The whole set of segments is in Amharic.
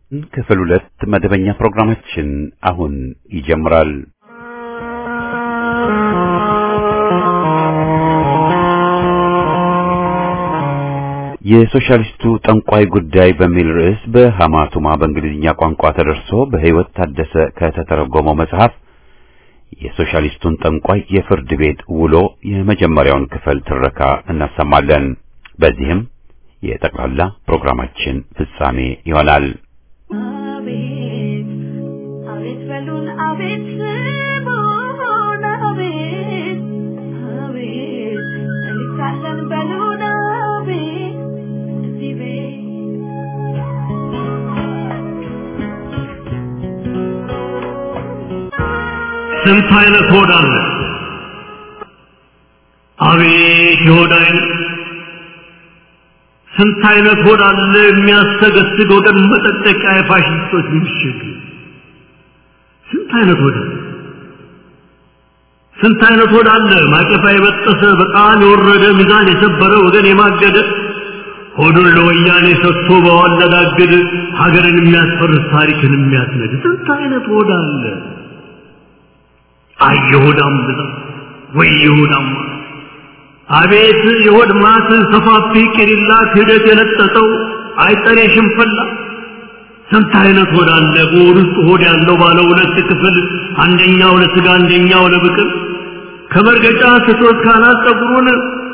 ክፍል ሁለት መደበኛ ፕሮግራማችን አሁን ይጀምራል። የሶሻሊስቱ ጠንቋይ ጉዳይ በሚል ርዕስ በሐማቱማ በእንግሊዝኛ ቋንቋ ተደርሶ በሕይወት ታደሰ ከተተረጎመው መጽሐፍ የሶሻሊስቱን ጠንቋይ የፍርድ ቤት ውሎ የመጀመሪያውን ክፍል ትረካ እናሰማለን። በዚህም የጠቅላላ ፕሮግራማችን ፍጻሜ ይሆናል። አቤት አቤት በሉን አቤት ስሙን አቤት አቤት እንሳለን በሉን አቤት እዚህ ቤት ስንት አይነት ሆድ አለ? አቤት የሆድ አይነት! ስንት አይነት ሆድ አለ የሚያሰገስግ ወገን መጠጠቂያ የፋሽስቶች ምሽግ! ስንት አይነት ሆድ አለ? ስንት አይነት ሆድ አለ ማቀፋ የበጠሰ በጣም የወረደ ሚዛን የሰበረ ወገን የማገደ ሆዱን ለወያኔ ሰጥቶ በዋለዳግድ ሀገርን የሚያስፈርስ ታሪክን የሚያስነድ ስንት አይነት ሆድ አለ? አይ የሆዳም ብዛት ወይ የሆዳም ማት! አቤት የሆድ ማት ሰፋፊ ቅሪላ ክህደት የለጠጠው አይጠሬ ሽንፈላ ስንት አይነት ሆድ አለ በሆድ ውስጥ ሆድ ያለው ባለ ሁለት ክፍል አንደኛው ለስጋ አንደኛው ለብቅል ከመርገጫ ስቶት ካናት ጸጉሩን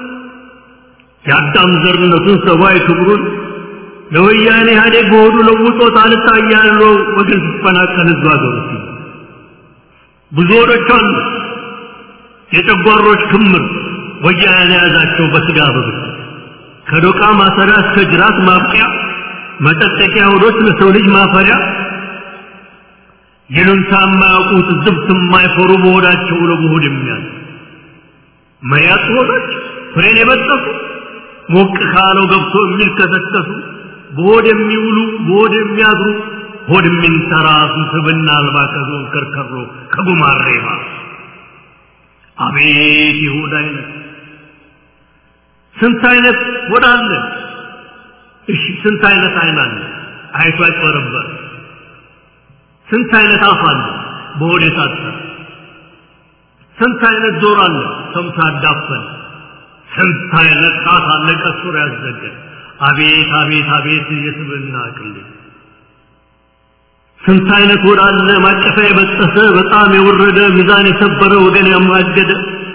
የአዳም ዘርነቱን ሰብአዊ ክብሩን ለወያኔ ኢህአዴግ በሆዱ ለውጦት አልታያለው ወገን ሲፈናቀል ህዝብ አገሩ ሲል ብዙ ሆዶች አሉ የጨጓሮች ክምር ወያኔ የያዛቸው በስጋ በብት ከዶቃ ማሰሪያ እስከ ጅራት ማብቂያ መጠጠቂያ ሆዶች ለሰው ልጅ ማፈሪያ ይሉንታ የማያውቁት ዝብት የማይፈሩ በሆዳቸው ለመሆድ የሚያዝ መያጥ ሆዶች ፍሬን የበጠሱ ሞቅ ካለው ገብቶ የሚልከሰከሱ በሆድ የሚውሉ በሆድ የሚያድሩ ሆድ የሚንተራሱ ስብና አልባ ከዞን ከርከሮ ከጉማሬ ባሱ አቤት የሆድ አይነት ስንት አይነት ሆድ አለ እሺ ስንት አይነት አይን አለ አይቶ አይጨረበር ስንት አይነት አፍ አለ በሆድ የታጠረ ስንት አይነት ጆሮ አለ ሰምቶ ያዳፈን ስንት አይነት ጣት አለ ቀሱር ያዘገ አቤት አቤት አቤት የስብና ቅሌት ስንት አይነት ሆድ አለ ማቀፊያ የበጠሰ በጣም የወረደ ሚዛን የሰበረ ወገን ያማገደ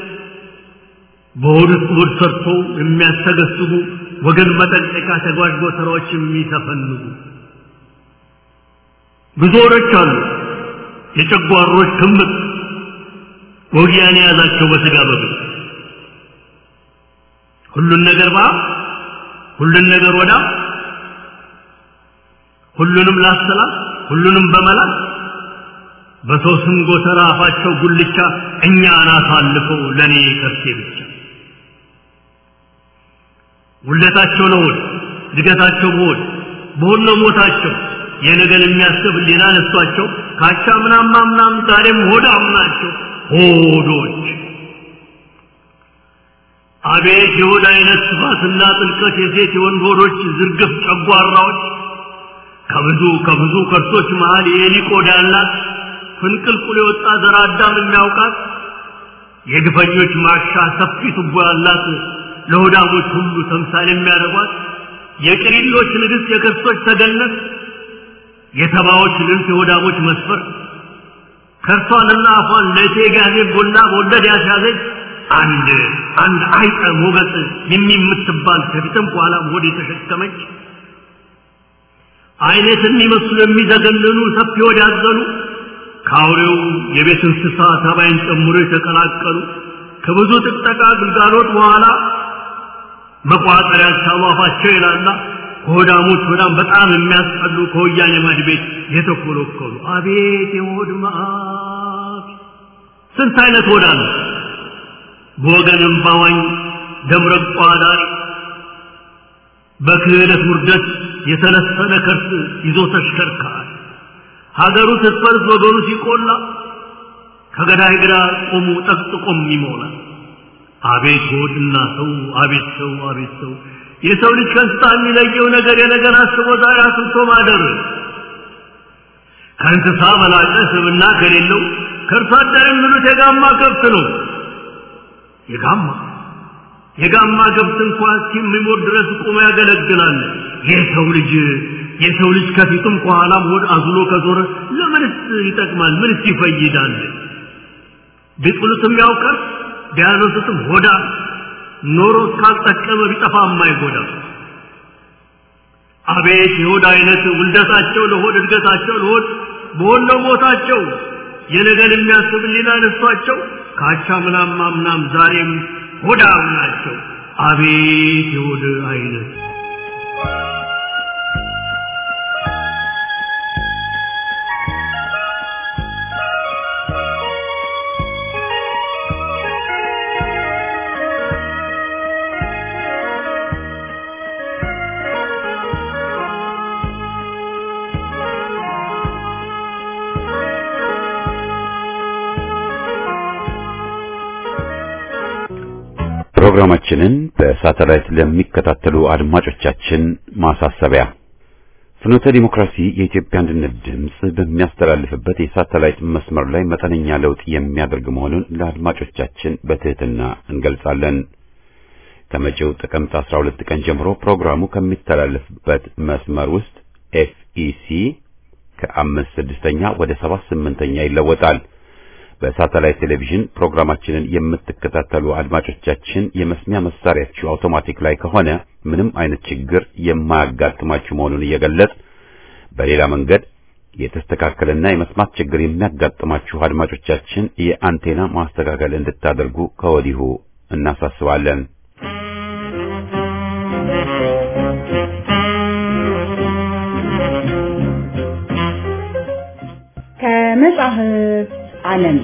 በሆድ ውስጥ ሆድ ሰርቶ የሚያስተገስቡ ወገን መጠንቀቂያ ተጓዥ ጎተራዎች የሚተፈንጉ ብዙ ሆዶች አሉ የጨጓሮች ክምር ወጊያን የያዛቸው በስጋ በብት ሁሉን ነገር ባ ሁሉን ነገር ወዳ ሁሉንም ላሰላት ሁሉንም በመላክ በሰው ስም ጎተራ አፋቸው ጉልቻ እኛን አሳልፈው ለእኔ ከርሴ ብቻ ውለታቸው ለሆድ እድገታቸው በሆድ በሆድ ነው ሞታቸው የነገን የሚያስብ ሌላ ነሷቸው ካቻ ምናም ምናም ዛሬም ሆዳም ናቸው ሆዶች አቤት የሆድ አይነት ስፋትና ጥልቀት የሴት የወንድ ሆዶች ዝርግፍ ጨጓራዎች ከብዙ ከብዙ ከርሶች መሃል የኤሊ ቆዳ ያላት ፍንቅልቁል የወጣ ዘር አዳም የሚያውቃት የግፈኞች ማሻ ሰፊ ቱቦ ያላት ለሆዳሞች ሁሉ ተምሳሌ የሚያደርጓት የቅሪሎች ንግሥት የክርስቶች ተገነት የተባዎች ልንት የሆዳሞች መስፈር ከርሷንና አፏን ለእቴ ጋዜ ቦላ በወለድ ያስያዘች አንድ አንድ አይጠ ሞገስ የሚምትባል ከፊትም በኋላም ሆድ የተሸከመች አይነት የሚመስሉ የሚዘገንኑ ሰፊ ሆድ ያዘሉ ከአውሬው የቤት እንስሳ ተባይን ጨምሮ የተቀላቀሉ ከብዙ ጥቅጠቃ ግልጋሎት በኋላ መቋጠር ያልቻሉ አፋቸው ይላላ ከሆዳሞች በጣም በጣም የሚያስጠሉ ከወያኔ ማድ ቤት የተኮለኮሉ አቤት የሆድ መዓት ስንት አይነት ሆድ አለ በወገንም ባዋኝ ደምረቋ ዳሪ በክህደት ውርደት የተለሰነ ከርስ ይዞ ተሽከርካሪ ሀገሩ ስትፈርስ ወገኑ ሲቆላ ከገዳይ ግራ ቆሙ ጠቅጥቆም ይሞላል አቤት ሆድና ሰው አቤት ሰው አቤት ሰው የሰው ልጅ ከእንስሳ የሚለየው ነገር የነገር አስቦ ዛሬ አስብቶ ማደር ከእንስሳ በላቀ ስብና ከሌለው ከእርሷ አደር የሚሉት የጋማ ከብት ነው። የጋማ የጋማ ከብት እንኳ እስከሚሞት ድረስ ቆሞ ያገለግላል። የሰው ልጅ የሰው ልጅ ከፊቱም ከኋላም ሆድ አዝሎ ከዞረ ለምንስ ይጠቅማል? ምንስ ይፈይዳል? ቢጥሉትም ያውቃል፣ ቢያነሱትም ሆዳ ኖሮ እስካልጠቀመ ቢጠፋ የማይጎዳ አቤት የሆድ አይነት ውልደታቸው ለሆድ እድገታቸው ለሆድ በሆነው ቦታቸው የነገን የሚያስብ ሌላ ነሷቸው ካቻ ምናም ምናም ዛሬም ሆዳም ናቸው። አቤት የሆድ አይነት ፕሮግራማችንን በሳተላይት ለሚከታተሉ አድማጮቻችን ማሳሰቢያ ፍኖተ ዲሞክራሲ የኢትዮጵያ አንድነት ድምፅ በሚያስተላልፍበት የሳተላይት መስመር ላይ መጠነኛ ለውጥ የሚያደርግ መሆኑን ለአድማጮቻችን በትህትና እንገልጻለን። ከመጪው ጥቅምት 12 ቀን ጀምሮ ፕሮግራሙ ከሚተላለፍበት መስመር ውስጥ ኤፍኢሲ ከአምስት ስድስተኛ ወደ ሰባት ስምንተኛ ይለወጣል። በሳተላይት ቴሌቪዥን ፕሮግራማችንን የምትከታተሉ አድማጮቻችን የመስሚያ መሳሪያችሁ አውቶማቲክ ላይ ከሆነ ምንም አይነት ችግር የማያጋጥማችሁ መሆኑን እየገለጽ በሌላ መንገድ የተስተካከለና የመስማት ችግር የሚያጋጥማችሁ አድማጮቻችን የአንቴና ማስተካከል እንድታደርጉ ከወዲሁ እናሳስባለን። ከመጻሕፍት ዓለም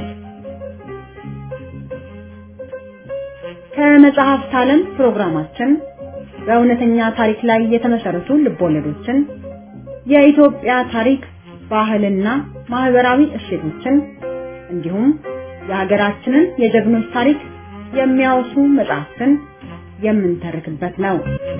ከመጽሐፍት ዓለም ፕሮግራማችን በእውነተኛ ታሪክ ላይ የተመሰረቱ ልቦለዶችን፣ የኢትዮጵያ ታሪክ፣ ባህልና ማህበራዊ እሴቶችን እንዲሁም የሀገራችንን የጀግኖች ታሪክ የሚያወሱ መጽሐፍትን የምንተርክበት ነው።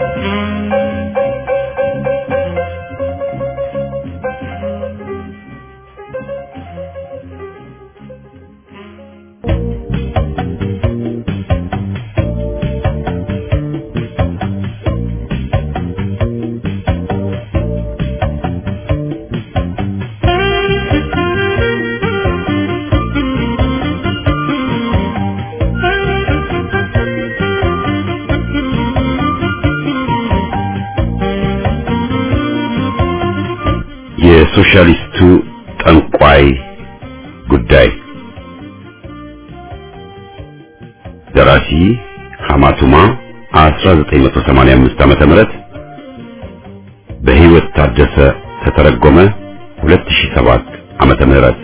የሶሻሊስቱ ጠንቋይ ጉዳይ ደራሲ ሐማቱማ 1985 ዓመተ ምህረት በህይወት ታደሰ ተተረጎመ 2007 ዓመተ ምህረት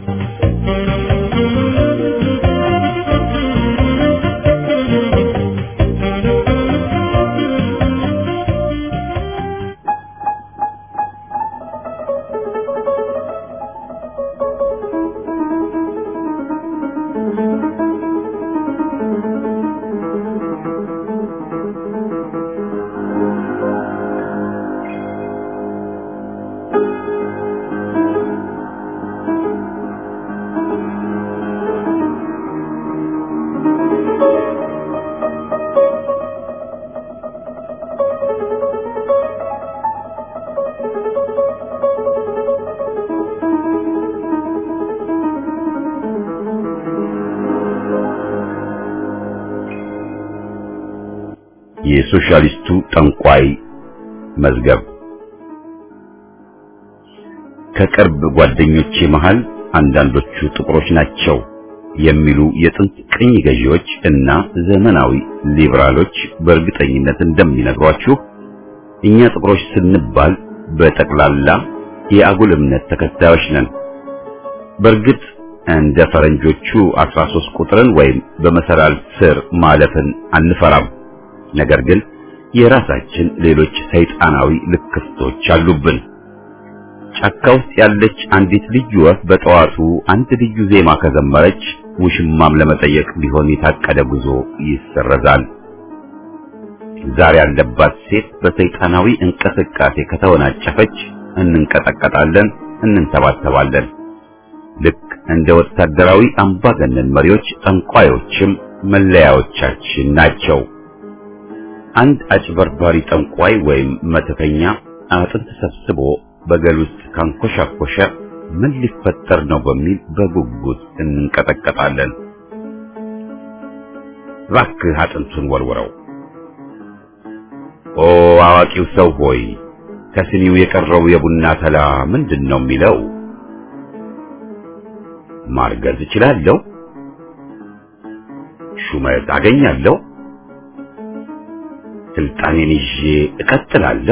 የሶሻሊስቱ ጠንቋይ መዝገብ ከቅርብ ጓደኞቼ መሃል አንዳንዶቹ ጥቁሮች ናቸው የሚሉ የጥንት ቅኝ ገዢዎች እና ዘመናዊ ሊበራሎች በእርግጠኝነት እንደሚነግሯችሁ እኛ ጥቁሮች ስንባል በጠቅላላ የአጉል እምነት ተከታዮች ነን። በእርግጥ እንደ ፈረንጆቹ 13 ቁጥርን ወይም በመሰላል ስር ማለፍን አንፈራም። ነገር ግን የራሳችን ሌሎች ሰይጣናዊ ልክፍቶች አሉብን። ጫካ ውስጥ ያለች አንዲት ልዩ ወፍ በጠዋቱ አንድ ልዩ ዜማ ከዘመረች ውሽማም ለመጠየቅ ቢሆን የታቀደ ጉዞ ይሰረዛል። ዛሬ ያለባት ሴት በሰይጣናዊ እንቅስቃሴ ከተወናጨፈች እንንቀጠቀጣለን፣ እንንተባተባለን። ልክ እንደ ወታደራዊ አምባገነን መሪዎች ጠንቋዮችም መለያዎቻችን ናቸው። አንድ አጭበርባሪ ጠንቋይ ወይም መተተኛ አጥንት ሰብስቦ በገል ውስጥ ካንኮሻኮሸ ምን ሊፈጠር ነው በሚል በጉጉት እንቀጠቀጣለን። እባክህ አጥንቱን ወርውረው። ኦ አዋቂው ሰው ሆይ ከስኒው የቀረው የቡና ተላ ምንድን ነው የሚለው? ማርገዝ እችላለሁ? ሹመት አገኛለሁ? ስልጣኔን ይዤ እቀጥላለሁ?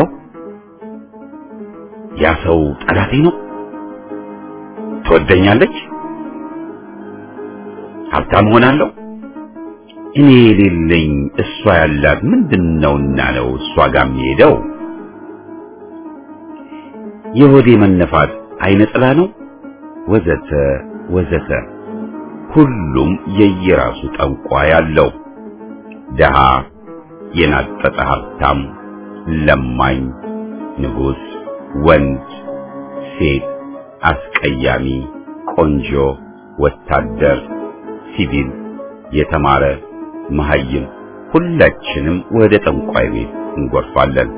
ያ ሰው ጠላቴ ነው? ትወደኛለች? ሀብታም ሆናለሁ? እኔ የሌለኝ እሷ ያላት ምንድነውና ነው እሷ ጋር የሚሄደው? የሆዴ መነፋት አይነ ጥላ ነው? ወዘተ ወዘተ። ሁሉም የየራሱ ጠንቋይ አለው። ደሃ፣ የናጠጠ ሀብታም፣ ለማኝ፣ ንጉሥ፣ ወንድ፣ ሴት፣ አስቀያሚ፣ ቆንጆ፣ ወታደር፣ ሲቪል፣ የተማረ፣ መሐይም፣ ሁላችንም ወደ ጠንቋይ ቤት እንጎርፋለን።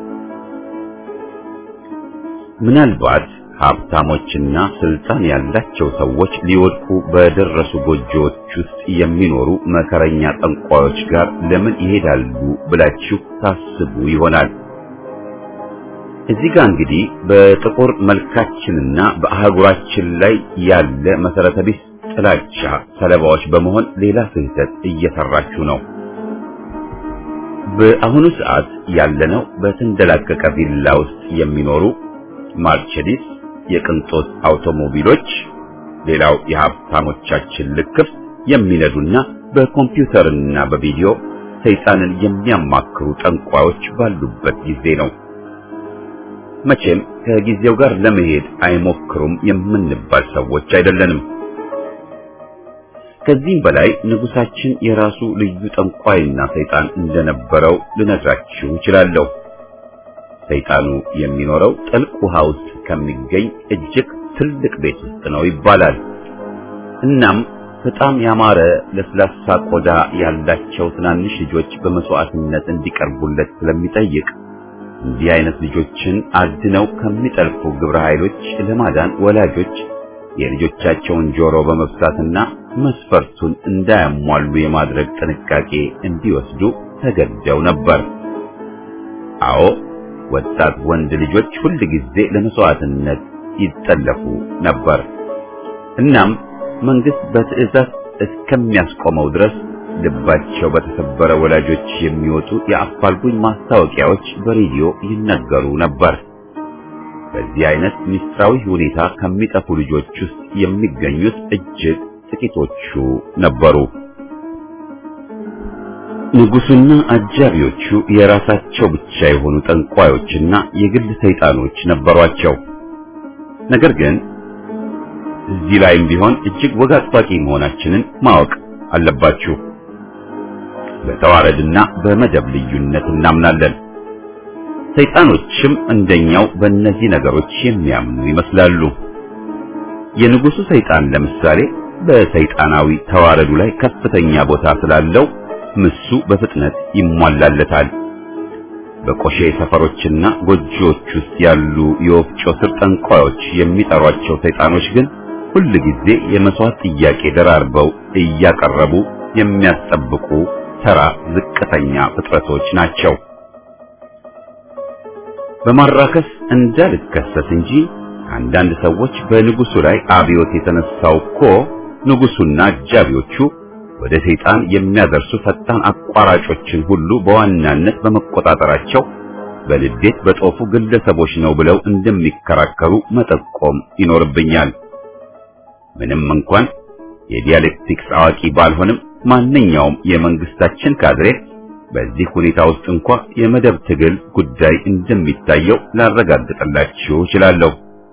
ምናልባት ሀብታሞችና ስልጣን ያላቸው ሰዎች ሊወድቁ በደረሱ ጎጆዎች ውስጥ የሚኖሩ መከረኛ ጠንቋዮች ጋር ለምን ይሄዳሉ ብላችሁ ታስቡ ይሆናል። እዚህ ጋር እንግዲህ በጥቁር መልካችንና በአህጉራችን ላይ ያለ መሰረተ ቢስ ጥላቻ ሰለባዎች በመሆን ሌላ ስህተት እየሰራችሁ ነው። በአሁኑ ሰዓት ያለነው በተንደላቀቀ ቪላ ውስጥ የሚኖሩ ማርቸዲስ የቅንጦት አውቶሞቢሎች፣ ሌላው የሀብታሞቻችን ልክፍት የሚነዱና በኮምፒውተርና በቪዲዮ ሰይጣንን የሚያማክሩ ጠንቋዮች ባሉበት ጊዜ ነው። መቼም ከጊዜው ጋር ለመሄድ አይሞክሩም የምንባል ሰዎች አይደለንም። ከዚህም በላይ ንጉሳችን የራሱ ልዩ ጠንቋይና ሰይጣን እንደነበረው ልነግራችሁ እችላለሁ። ሰይጣኑ የሚኖረው ጥልቅ ውሃ ውስጥ ከሚገኝ እጅግ ትልቅ ቤት ውስጥ ነው ይባላል። እናም በጣም ያማረ ለስላሳ ቆዳ ያላቸው ትናንሽ ልጆች በመስዋዕትነት እንዲቀርቡለት ስለሚጠይቅ እንዲህ አይነት ልጆችን አድነው ከሚጠልፉ ግብረ ኃይሎች ለማዳን ወላጆች የልጆቻቸውን ጆሮ በመብሳትና መስፈርቱን እንዳያሟሉ የማድረግ ጥንቃቄ እንዲወስዱ ተገደው ነበር። አዎ ወጣት ወንድ ልጆች ሁል ጊዜ ለመስዋዕትነት ይጠለፉ ነበር። እናም መንግስት በትዕዛዝ እስከሚያስቆመው ድረስ ልባቸው በተሰበረ ወላጆች የሚወጡ የአፋልጉኝ ማስታወቂያዎች በሬዲዮ ይነገሩ ነበር። በዚህ አይነት ሚስጥራዊ ሁኔታ ከሚጠፉ ልጆች ውስጥ የሚገኙት እጅግ ጥቂቶቹ ነበሩ። ንጉሱና አጃቢዎቹ የራሳቸው ብቻ የሆኑ ጠንቋዮችና የግል ሰይጣኖች ነበሯቸው። ነገር ግን እዚህ ላይም ቢሆን እጅግ ወግ አጥባቂ መሆናችንን ማወቅ አለባችሁ። በተዋረድና በመደብ ልዩነት እናምናለን። ሰይጣኖችም እንደኛው በእነዚህ ነገሮች የሚያምኑ ይመስላሉ። የንጉሱ ሰይጣን ለምሳሌ በሰይጣናዊ ተዋረዱ ላይ ከፍተኛ ቦታ ስላለው ምሱ በፍጥነት ይሟላለታል። በቆሼ ሰፈሮችና ጎጆዎች ውስጥ ያሉ የወፍጮ ስር ጠንቋዮች የሚጠሯቸው ሰይጣኖች ግን ሁል ጊዜ የመስዋዕት ጥያቄ ደራርበው እያቀረቡ የሚያስጠብቁ ተራ ዝቅተኛ ፍጥረቶች ናቸው። በማራከስ እንዳልከሰስ እንጂ አንዳንድ ሰዎች በንጉሱ ላይ አብዮት የተነሳው እኮ ንጉሱና አጃቢዎቹ ወደ ሰይጣን የሚያደርሱ ፈጣን አቋራጮችን ሁሉ በዋናነት በመቆጣጠራቸው በልዴት በጦፉ ግለሰቦች ነው ብለው እንደሚከራከሩ መጠቆም ይኖርብኛል። ምንም እንኳን የዲያሌክቲክስ አዋቂ ባልሆንም ማንኛውም የመንግስታችን ካድሬ በዚህ ሁኔታ ውስጥ እንኳ የመደብ ትግል ጉዳይ እንደሚታየው ላረጋግጥላችሁ እችላለሁ።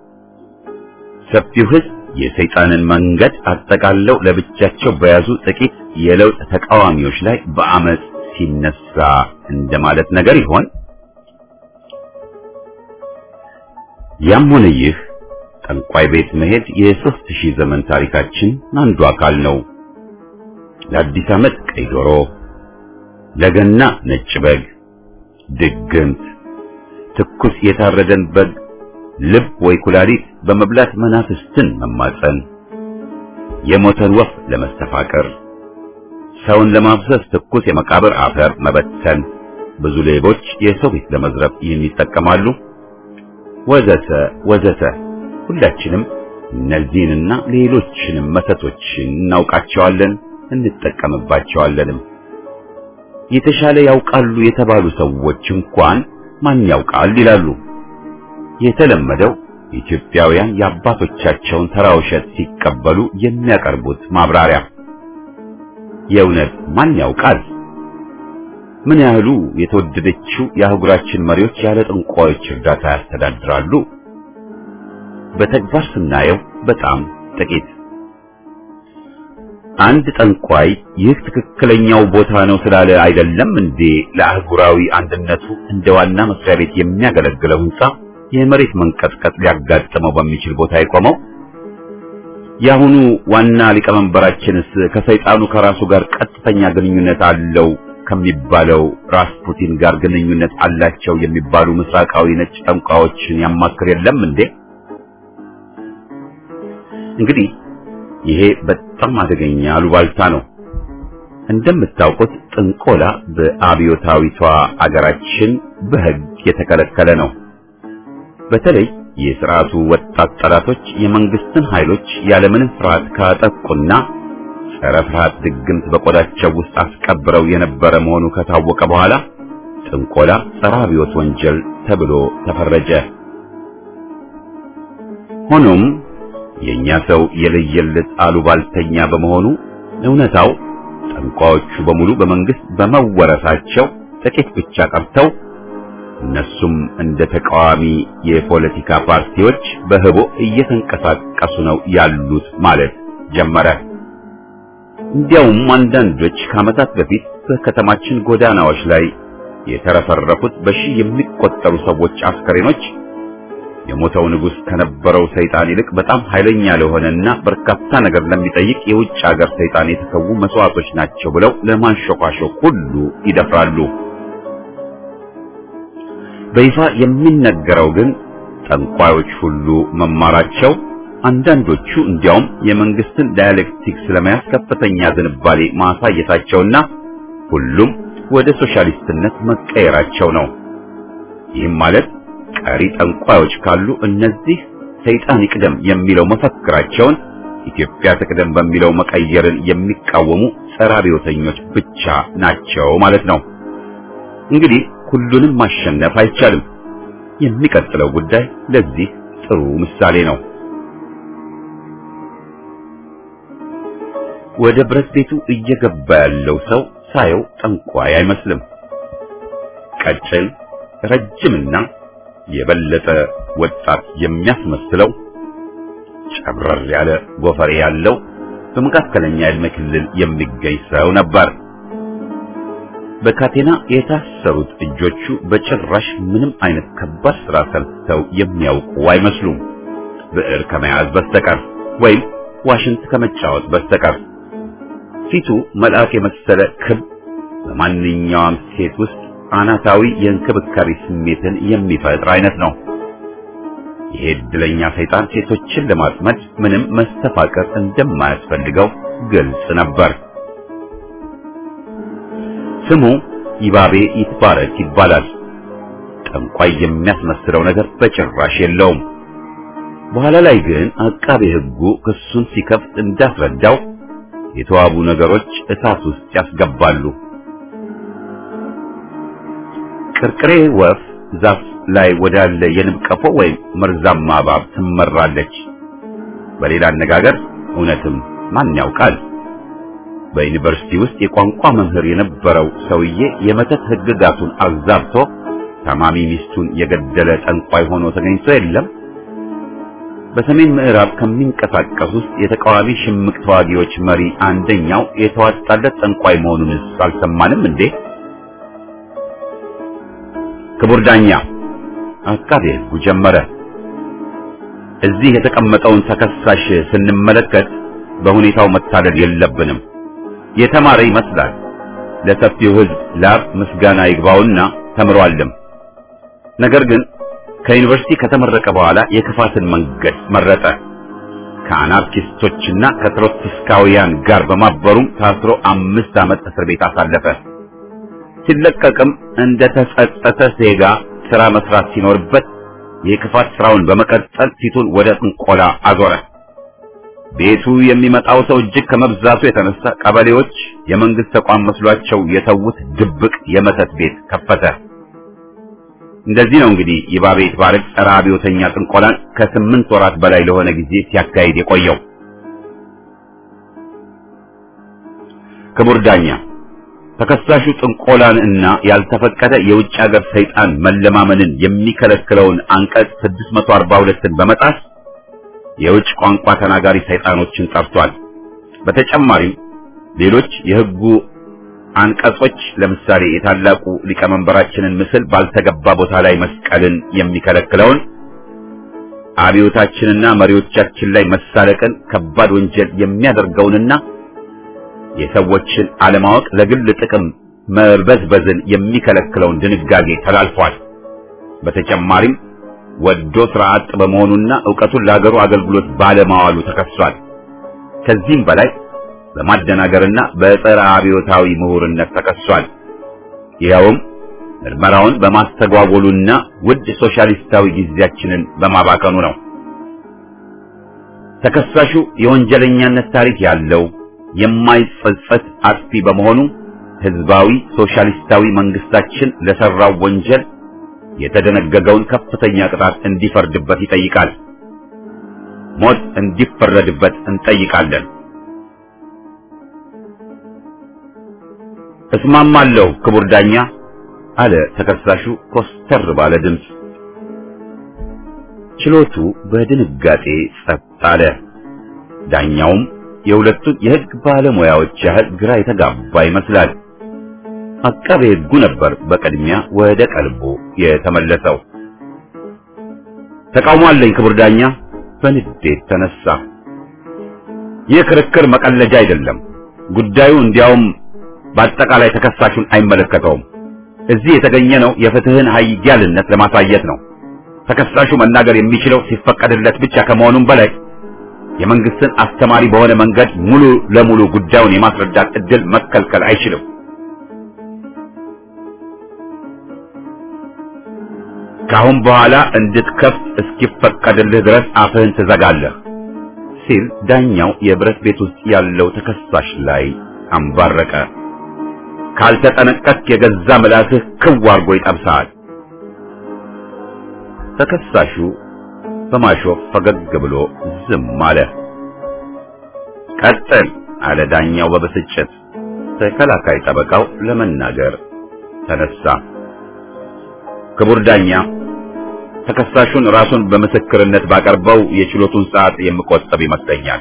ሰፊው ሕዝብ የሰይጣንን መንገድ አጠቃለው ለብቻቸው በያዙ ጥቂት የለውጥ ተቃዋሚዎች ላይ በአመፅ ሲነሳ እንደማለት ነገር ይሆን? ያም ሆነ ይህ ጠንቋይ ቤት መሄድ የሦስት ሺህ ዘመን ታሪካችን አንዱ አካል ነው። ለአዲስ ዓመት ቀይ ዶሮ፣ ለገና ነጭ በግ፣ ድግምት፣ ትኩስ የታረደን በግ ልብ ወይ ኩላሊት በመብላት መናፍስትን መማፀን፣ የሞተን ወፍ ለመስተፋቀር፣ ሰውን ለማፍሰስ ትኩስ የመቃብር አፈር መበተን፣ ብዙ ሌቦች የሰው ቤት ለመዝረፍ ይህን ይጠቀማሉ፣ ወዘተ ወዘተ። ሁላችንም እነዚህንና ሌሎችንም መተቶችን እናውቃቸዋለን፣ እንጠቀምባቸዋለንም። የተሻለ ያውቃሉ የተባሉ ሰዎች እንኳን ማን ያውቃል ይላሉ። የተለመደው ኢትዮጵያውያን የአባቶቻቸውን ተራ ውሸት ሲቀበሉ የሚያቀርቡት ማብራሪያ የእውነት ማን ያውቃል? ምን ያህሉ የተወደደችው የአህጉራችን መሪዎች ያለ ጠንቋዮች እርዳታ ያስተዳድራሉ? በተግባር ስናየው በጣም ጥቂት። አንድ ጠንቋይ ይህ ትክክለኛው ቦታ ነው ስላለ አይደለም እንዴ ለአህጉራዊ አንድነቱ እንደ ዋና መስሪያ ቤት የሚያገለግለው ሕንጻ የመሬት መንቀጥቀጥ ሊያጋጥመው በሚችል ቦታ የቆመው? የአሁኑ ዋና ሊቀመንበራችንስ ከሰይጣኑ ከራሱ ጋር ቀጥተኛ ግንኙነት አለው ከሚባለው ራስፑቲን ጋር ግንኙነት አላቸው የሚባሉ ምስራቃዊ ነጭ ጠንቋዮችን ያማክር የለም እንዴ? እንግዲህ ይሄ በጣም አደገኛ አሉባልታ ነው። እንደምታውቁት ጥንቆላ በአብዮታዊቷ አገራችን በሕግ የተከለከለ ነው። በተለይ የሥርዓቱ ወጣት ጠላቶች የመንግስትን ኃይሎች ያለምንም ፍርሃት ካጠቁና ጸረ ፍርሃት ድግምት በቆዳቸው ውስጥ አስቀብረው የነበረ መሆኑ ከታወቀ በኋላ ጥንቆላ ጸረ አብዮት ወንጀል ተብሎ ተፈረጀ። ሆኖም የኛ ሰው የለየለት አሉባልተኛ በመሆኑ እውነታው ጠንቋዮቹ በሙሉ በመንግስት በመወረሳቸው ጥቂት ብቻ ቀርተው እነሱም እንደ ተቃዋሚ የፖለቲካ ፓርቲዎች በህቦ እየተንቀሳቀሱ ነው ያሉት ማለት ጀመረ። እንዲያውም አንዳንዶች ከዓመታት በፊት በከተማችን ጎዳናዎች ላይ የተረፈረፉት በሺህ የሚቆጠሩ ሰዎች አስከሬኖች የሞተው ንጉሥ ከነበረው ሰይጣን ይልቅ በጣም ኃይለኛ ለሆነና በርካታ ነገር ለሚጠይቅ የውጭ ሀገር ሰይጣን የተሰዉ መስዋዕቶች ናቸው ብለው ለማንሾካሾክ ሁሉ ይደፍራሉ። በይፋ የሚነገረው ግን ጠንቋዮች ሁሉ መማራቸው፣ አንዳንዶቹ እንዲያውም የመንግስትን ዳያሌክቲክስ ለመያዝ ከፍተኛ ዝንባሌ ማሳየታቸውና ሁሉም ወደ ሶሻሊስትነት መቀየራቸው ነው። ይህም ማለት ቀሪ ጠንቋዮች ካሉ እነዚህ ሰይጣን ይቅደም የሚለው መፈክራቸውን ኢትዮጵያ ትቅደም በሚለው መቀየርን የሚቃወሙ ጸረ አብዮተኞች ብቻ ናቸው ማለት ነው። እንግዲህ ሁሉንም ማሸነፍ አይቻልም። የሚቀጥለው ጉዳይ ለዚህ ጥሩ ምሳሌ ነው። ወደ ብረት ቤቱ እየገባ ያለው ሰው ሳየው ጠንቋይ አይመስልም። ቀጭን ረጅምና የበለጠ ወጣት የሚያስመስለው ጨብረር ያለ ጎፈሬ ያለው በመካከለኛ ዕድሜ ክልል የሚገኝ ሰው ነበር። በካቴና የታሰሩት እጆቹ በጭራሽ ምንም አይነት ከባድ ስራ ሰርተው የሚያውቁ አይመስሉም፣ ብዕር ከመያዝ በስተቀር ወይም ዋሽንት ከመጫወት በስተቀር። ፊቱ መልአክ የመሰለ ክብ፣ በማንኛውም ሴት ውስጥ አናታዊ የእንክብካቤ ስሜትን የሚፈጥር አይነት ነው። ይሄ ዕድለኛ ሰይጣን ሴቶችን ለማጥመድ ምንም መስተፋቀር እንደማያስፈልገው ግልጽ ነበር። ስሙ ይባቤ ይትባረክ ይባላል። ጠንቋይ የሚያስመስለው ነገር በጭራሽ የለውም። በኋላ ላይ ግን አቃቤ ሕጉ ክሱን ሲከፍት እንዳስረዳው የተዋቡ ነገሮች እሳት ውስጥ ያስገባሉ። ቅርቅሬ ወፍ ዛፍ ላይ ወዳለ የንብ ቀፎ ወይም መርዛማ እባብ ትመራለች። በሌላ አነጋገር እውነትም ማን ያውቃል? በዩኒቨርሲቲ ውስጥ የቋንቋ መምህር የነበረው ሰውዬ የመተት ሕግጋቱን አዛብቶ ታማሚ ሚስቱን የገደለ ጠንቋይ ሆኖ ተገኝቶ የለም። በሰሜን ምዕራብ ከሚንቀሳቀሱ ውስጥ የተቃዋሚ ሽምቅ ተዋጊዎች መሪ አንደኛው የተዋጣለት ጠንቋይ መሆኑንስ አልሰማንም እንዴ? ክቡር ዳኛ፣ አቃቤ ሕጉ ጀመረ። እዚህ የተቀመጠውን ተከሳሽ ስንመለከት በሁኔታው መታለል የለብንም። የተማረ ይመስላል። ለሰፊው ሕዝብ ላብ ምስጋና ይግባውና ተምሯልም። ነገር ግን ከዩኒቨርሲቲ ከተመረቀ በኋላ የክፋትን መንገድ መረጠ። ከአናርኪስቶችና ከትሮትስካውያን ጋር በማበሩም ታስሮ አምስት ዓመት እስር ቤት አሳለፈ። ሲለቀቅም እንደ ተጸጸተ ዜጋ ስራ መስራት ሲኖርበት የክፋት ስራውን በመቀጠል ፊቱን ወደ ጥንቆላ አዞረ። ቤቱ የሚመጣው ሰው እጅግ ከመብዛቱ የተነሳ ቀበሌዎች የመንግስት ተቋም መስሏቸው የተዉት ድብቅ የመተት ቤት ከፈተ። እንደዚህ ነው እንግዲህ ይባቤ ይትባረክ ጸረ አብዮተኛ ጥንቆላን ከስምንት ወራት በላይ ለሆነ ጊዜ ሲያካሂድ የቆየው። ክቡር ዳኛ ተከሳሹ ጥንቆላን እና ያልተፈቀደ የውጭ ሀገር ሰይጣን መለማመንን የሚከለክለውን አንቀጽ 642ን በመጣስ የውጭ ቋንቋ ተናጋሪ ሰይጣኖችን ጠርቷል። በተጨማሪም ሌሎች የሕጉ አንቀጾች ለምሳሌ የታላቁ ሊቀመንበራችንን ምስል ባልተገባ ቦታ ላይ መስቀልን የሚከለክለውን አብዮታችንና መሪዎቻችን ላይ መሳለቅን ከባድ ወንጀል የሚያደርገውንና የሰዎችን አለማወቅ ለግል ጥቅም መበዝበዝን የሚከለክለውን ድንጋጌ ተላልፏል። በተጨማሪም ወዶ ስራ አጥ በመሆኑና ዕውቀቱን ለሀገሩ አገልግሎት ባለማዋሉ ተከሷል። ከዚህም በላይ በማደናገርና በጸረ አብዮታዊ ምሁርነት ተከሷል። ይኸውም ምርመራውን በማስተጓጎሉና ውድ ሶሻሊስታዊ ጊዜያችንን በማባከኑ ነው። ተከሳሹ የወንጀለኛነት ታሪክ ያለው የማይጸጸት አጥፊ በመሆኑ ህዝባዊ ሶሻሊስታዊ መንግስታችን ለሰራው ወንጀል የተደነገገውን ከፍተኛ ቅጣት እንዲፈርድበት ይጠይቃል። ሞት እንዲፈረድበት እንጠይቃለን። እስማማለሁ ክቡር ዳኛ አለ ተከሳሹ ኮስተር ባለ ድምፅ። ችሎቱ በድንጋጤ ጸጥ አለ። ዳኛውም የሁለቱን የህግ ባለሙያዎች ያህል ግራ የተጋባ ይመስላል። አቃቤ ህጉ ነበር በቅድሚያ ወደ ቀልቡ የተመለሰው። ተቃውሞ አለኝ ክቡር ዳኛ በንዴት ተነሳ። ይህ ክርክር መቀለጃ አይደለም። ጉዳዩ እንዲያውም በአጠቃላይ ተከሳሹን አይመለከተውም። እዚህ የተገኘ ነው የፍትህን ኃያልነት ለማሳየት ነው። ተከሳሹ መናገር የሚችለው ሲፈቀድለት ብቻ ከመሆኑም በላይ የመንግስትን አስተማሪ በሆነ መንገድ ሙሉ ለሙሉ ጉዳዩን የማስረዳት እድል መከልከል አይችልም። ከአሁን በኋላ እንድትከፍት እስኪፈቀድልህ ድረስ አፍህን ትዘጋለህ ሲል ዳኛው የብረት ቤት ውስጥ ያለው ተከሳሽ ላይ አንባረቀ። ካልተጠነቀቅ የገዛ ምላስህ ክው አድርጎ ይጠብስሃል። ተከሳሹ በማሾፍ ፈገግ ብሎ ዝም አለ። ቀጥል አለ ዳኛው በብስጭት። ተከላካይ ጠበቃው ለመናገር ተነሳ። ክቡር ዳኛ ተከሳሹን ራሱን በምስክርነት ባቀርበው የችሎቱን ሰዓት የምቆጠብ ይመስለኛል።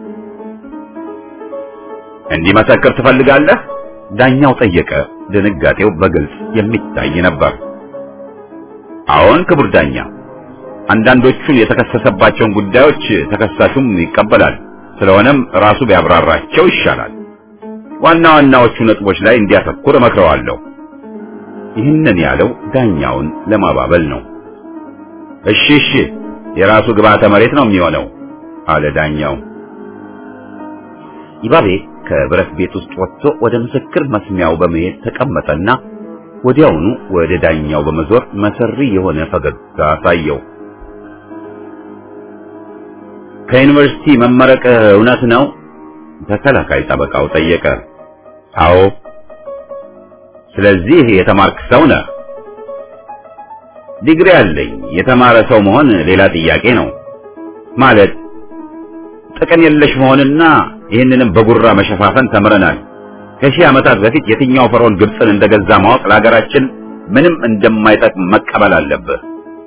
እንዲመሰክር ትፈልጋለህ? ዳኛው ጠየቀ። ድንጋጤው በግልጽ የሚታይ ነበር። አዎን ክቡር ዳኛ፣ አንዳንዶቹን የተከሰሰባቸውን ጉዳዮች ተከሳሹም ይቀበላል። ስለሆነም ራሱ ቢያብራራቸው ይሻላል። ዋና ዋናዎቹ ነጥቦች ላይ እንዲያተኩር እመክረዋለሁ። ይህንን ያለው ዳኛውን ለማባበል ነው። እሺ እሺ፣ የራሱ ግብዓተ መሬት ነው የሚሆነው አለ ዳኛው። ይባቤ ከብረት ቤት ውስጥ ወጥቶ ወደ ምስክር መስሚያው በመሄድ ተቀመጠና ወዲያውኑ ወደ ዳኛው በመዞር መሰሪ የሆነ ፈገግታ አሳየው። ከዩኒቨርሲቲ መመረቅ እውነት ነው? ተከላካይ ጠበቃው ጠየቀ። አዎ። ስለዚህ የተማርክ ሰው ነህ? ዲግሪ አለኝ። የተማረ ሰው መሆን ሌላ ጥያቄ ነው። ማለት ጥቅም የለሽ መሆንና ይህንንም በጉራ መሸፋፈን ተምረናል። ከሺህ ዓመታት በፊት የትኛው ፈርዖን ግብፅን እንደገዛ ማወቅ ለሀገራችን ምንም እንደማይጠቅም መቀበል አለብህ።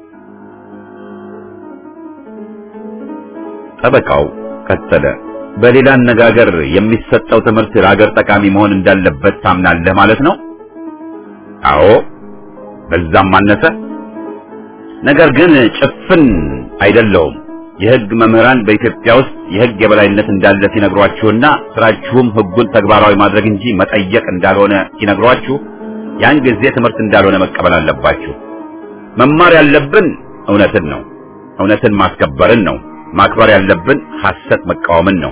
ጠበቃው ቀጠለ። በሌላ አነጋገር የሚሰጠው ትምህርት ለሀገር ጠቃሚ መሆን እንዳለበት ታምናለህ ማለት ነው? አዎ፣ በዛም አነሰ። ነገር ግን ጭፍን አይደለውም። የሕግ መምህራን በኢትዮጵያ ውስጥ የሕግ የበላይነት እንዳለ ሲነግሯችሁና ስራችሁም ሕጉን ተግባራዊ ማድረግ እንጂ መጠየቅ እንዳልሆነ ሲነግሯችሁ ያን ጊዜ ትምህርት እንዳልሆነ መቀበል አለባችሁ። መማር ያለብን እውነትን ነው። እውነትን ማስከበርን ነው። ማክበር ያለብን ሐሰት መቃወምን ነው።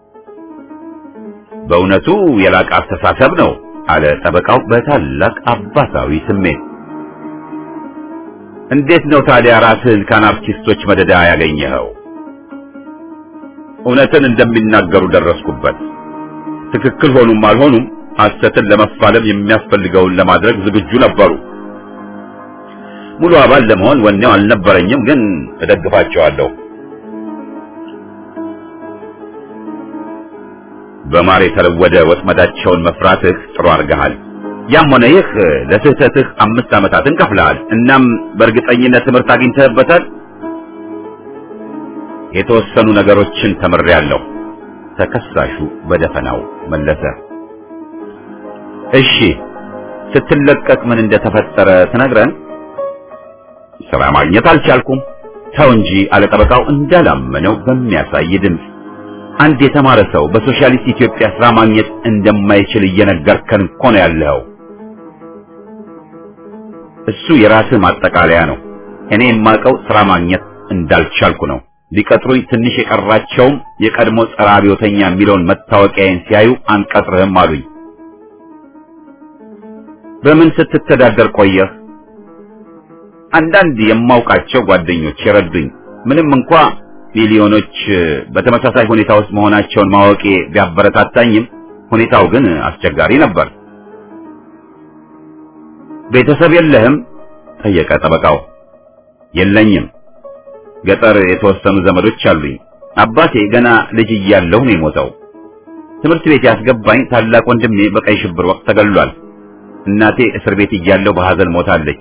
በእውነቱ የላቀ አስተሳሰብ ነው አለ ጠበቃው በታላቅ አባታዊ ስሜት። እንዴት ነው ታዲያ ራስህን ከአናርኪስቶች መደዳ ያገኘኸው? እውነትን እንደሚናገሩ ደረስኩበት። ትክክል ሆኑም አልሆኑም ሐሰትን ለመፋለም የሚያስፈልገውን ለማድረግ ዝግጁ ነበሩ። ሙሉ አባል ለመሆን ወኔው አልነበረኝም፣ ግን እደግፋቸዋለሁ። በማር የተለወደ ወጥመዳቸውን መፍራትህ ጥሩ አድርገሃል። ያም ሆነ ይህ ለስህተትህ አምስት ዓመታትን ከፍለሃል። እናም በእርግጠኝነት ትምህርት አግኝተህበታል። የተወሰኑ ነገሮችን ተምሬያለሁ። ተከሳሹ በደፈናው መለሰ። እሺ፣ ስትለቀቅ ምን እንደተፈጠረ ትነግረን? ስራ ማግኘት አልቻልኩም። ተው እንጂ አለ ጠበቃው እንዳላመነው በሚያሳይ ድምፅ። አንድ የተማረ ሰው በሶሻሊስት ኢትዮጵያ ስራ ማግኘት እንደማይችል እየነገርከን እኮ ነው ያለኸው። እሱ የራስህ ማጠቃለያ ነው። እኔ የማውቀው ስራ ማግኘት እንዳልቻልኩ ነው። ሊቀጥሩኝ ትንሽ የቀራቸውም የቀድሞ ጸረ አብዮተኛ የሚለውን መታወቂያዬን ሲያዩ አንቀጥርህም አሉኝ። በምን ስትተዳደር ቆየህ? አንዳንድ የማውቃቸው ጓደኞች የረዱኝ ምንም እንኳ ሚሊዮኖች በተመሳሳይ ሁኔታ ውስጥ መሆናቸውን ማወቄ ቢያበረታታኝም ሁኔታው ግን አስቸጋሪ ነበር። ቤተሰብ የለህም? ጠየቀ ጠበቃው። የለኝም። ገጠር የተወሰኑ ዘመዶች አሉኝ። አባቴ ገና ልጅ እያለሁ ነው የሞተው። ትምህርት ቤት ያስገባኝ ታላቅ ወንድሜ በቀይ ሽብር ወቅት ተገሏል። እናቴ እስር ቤት እያለሁ በሐዘን ሞታለች።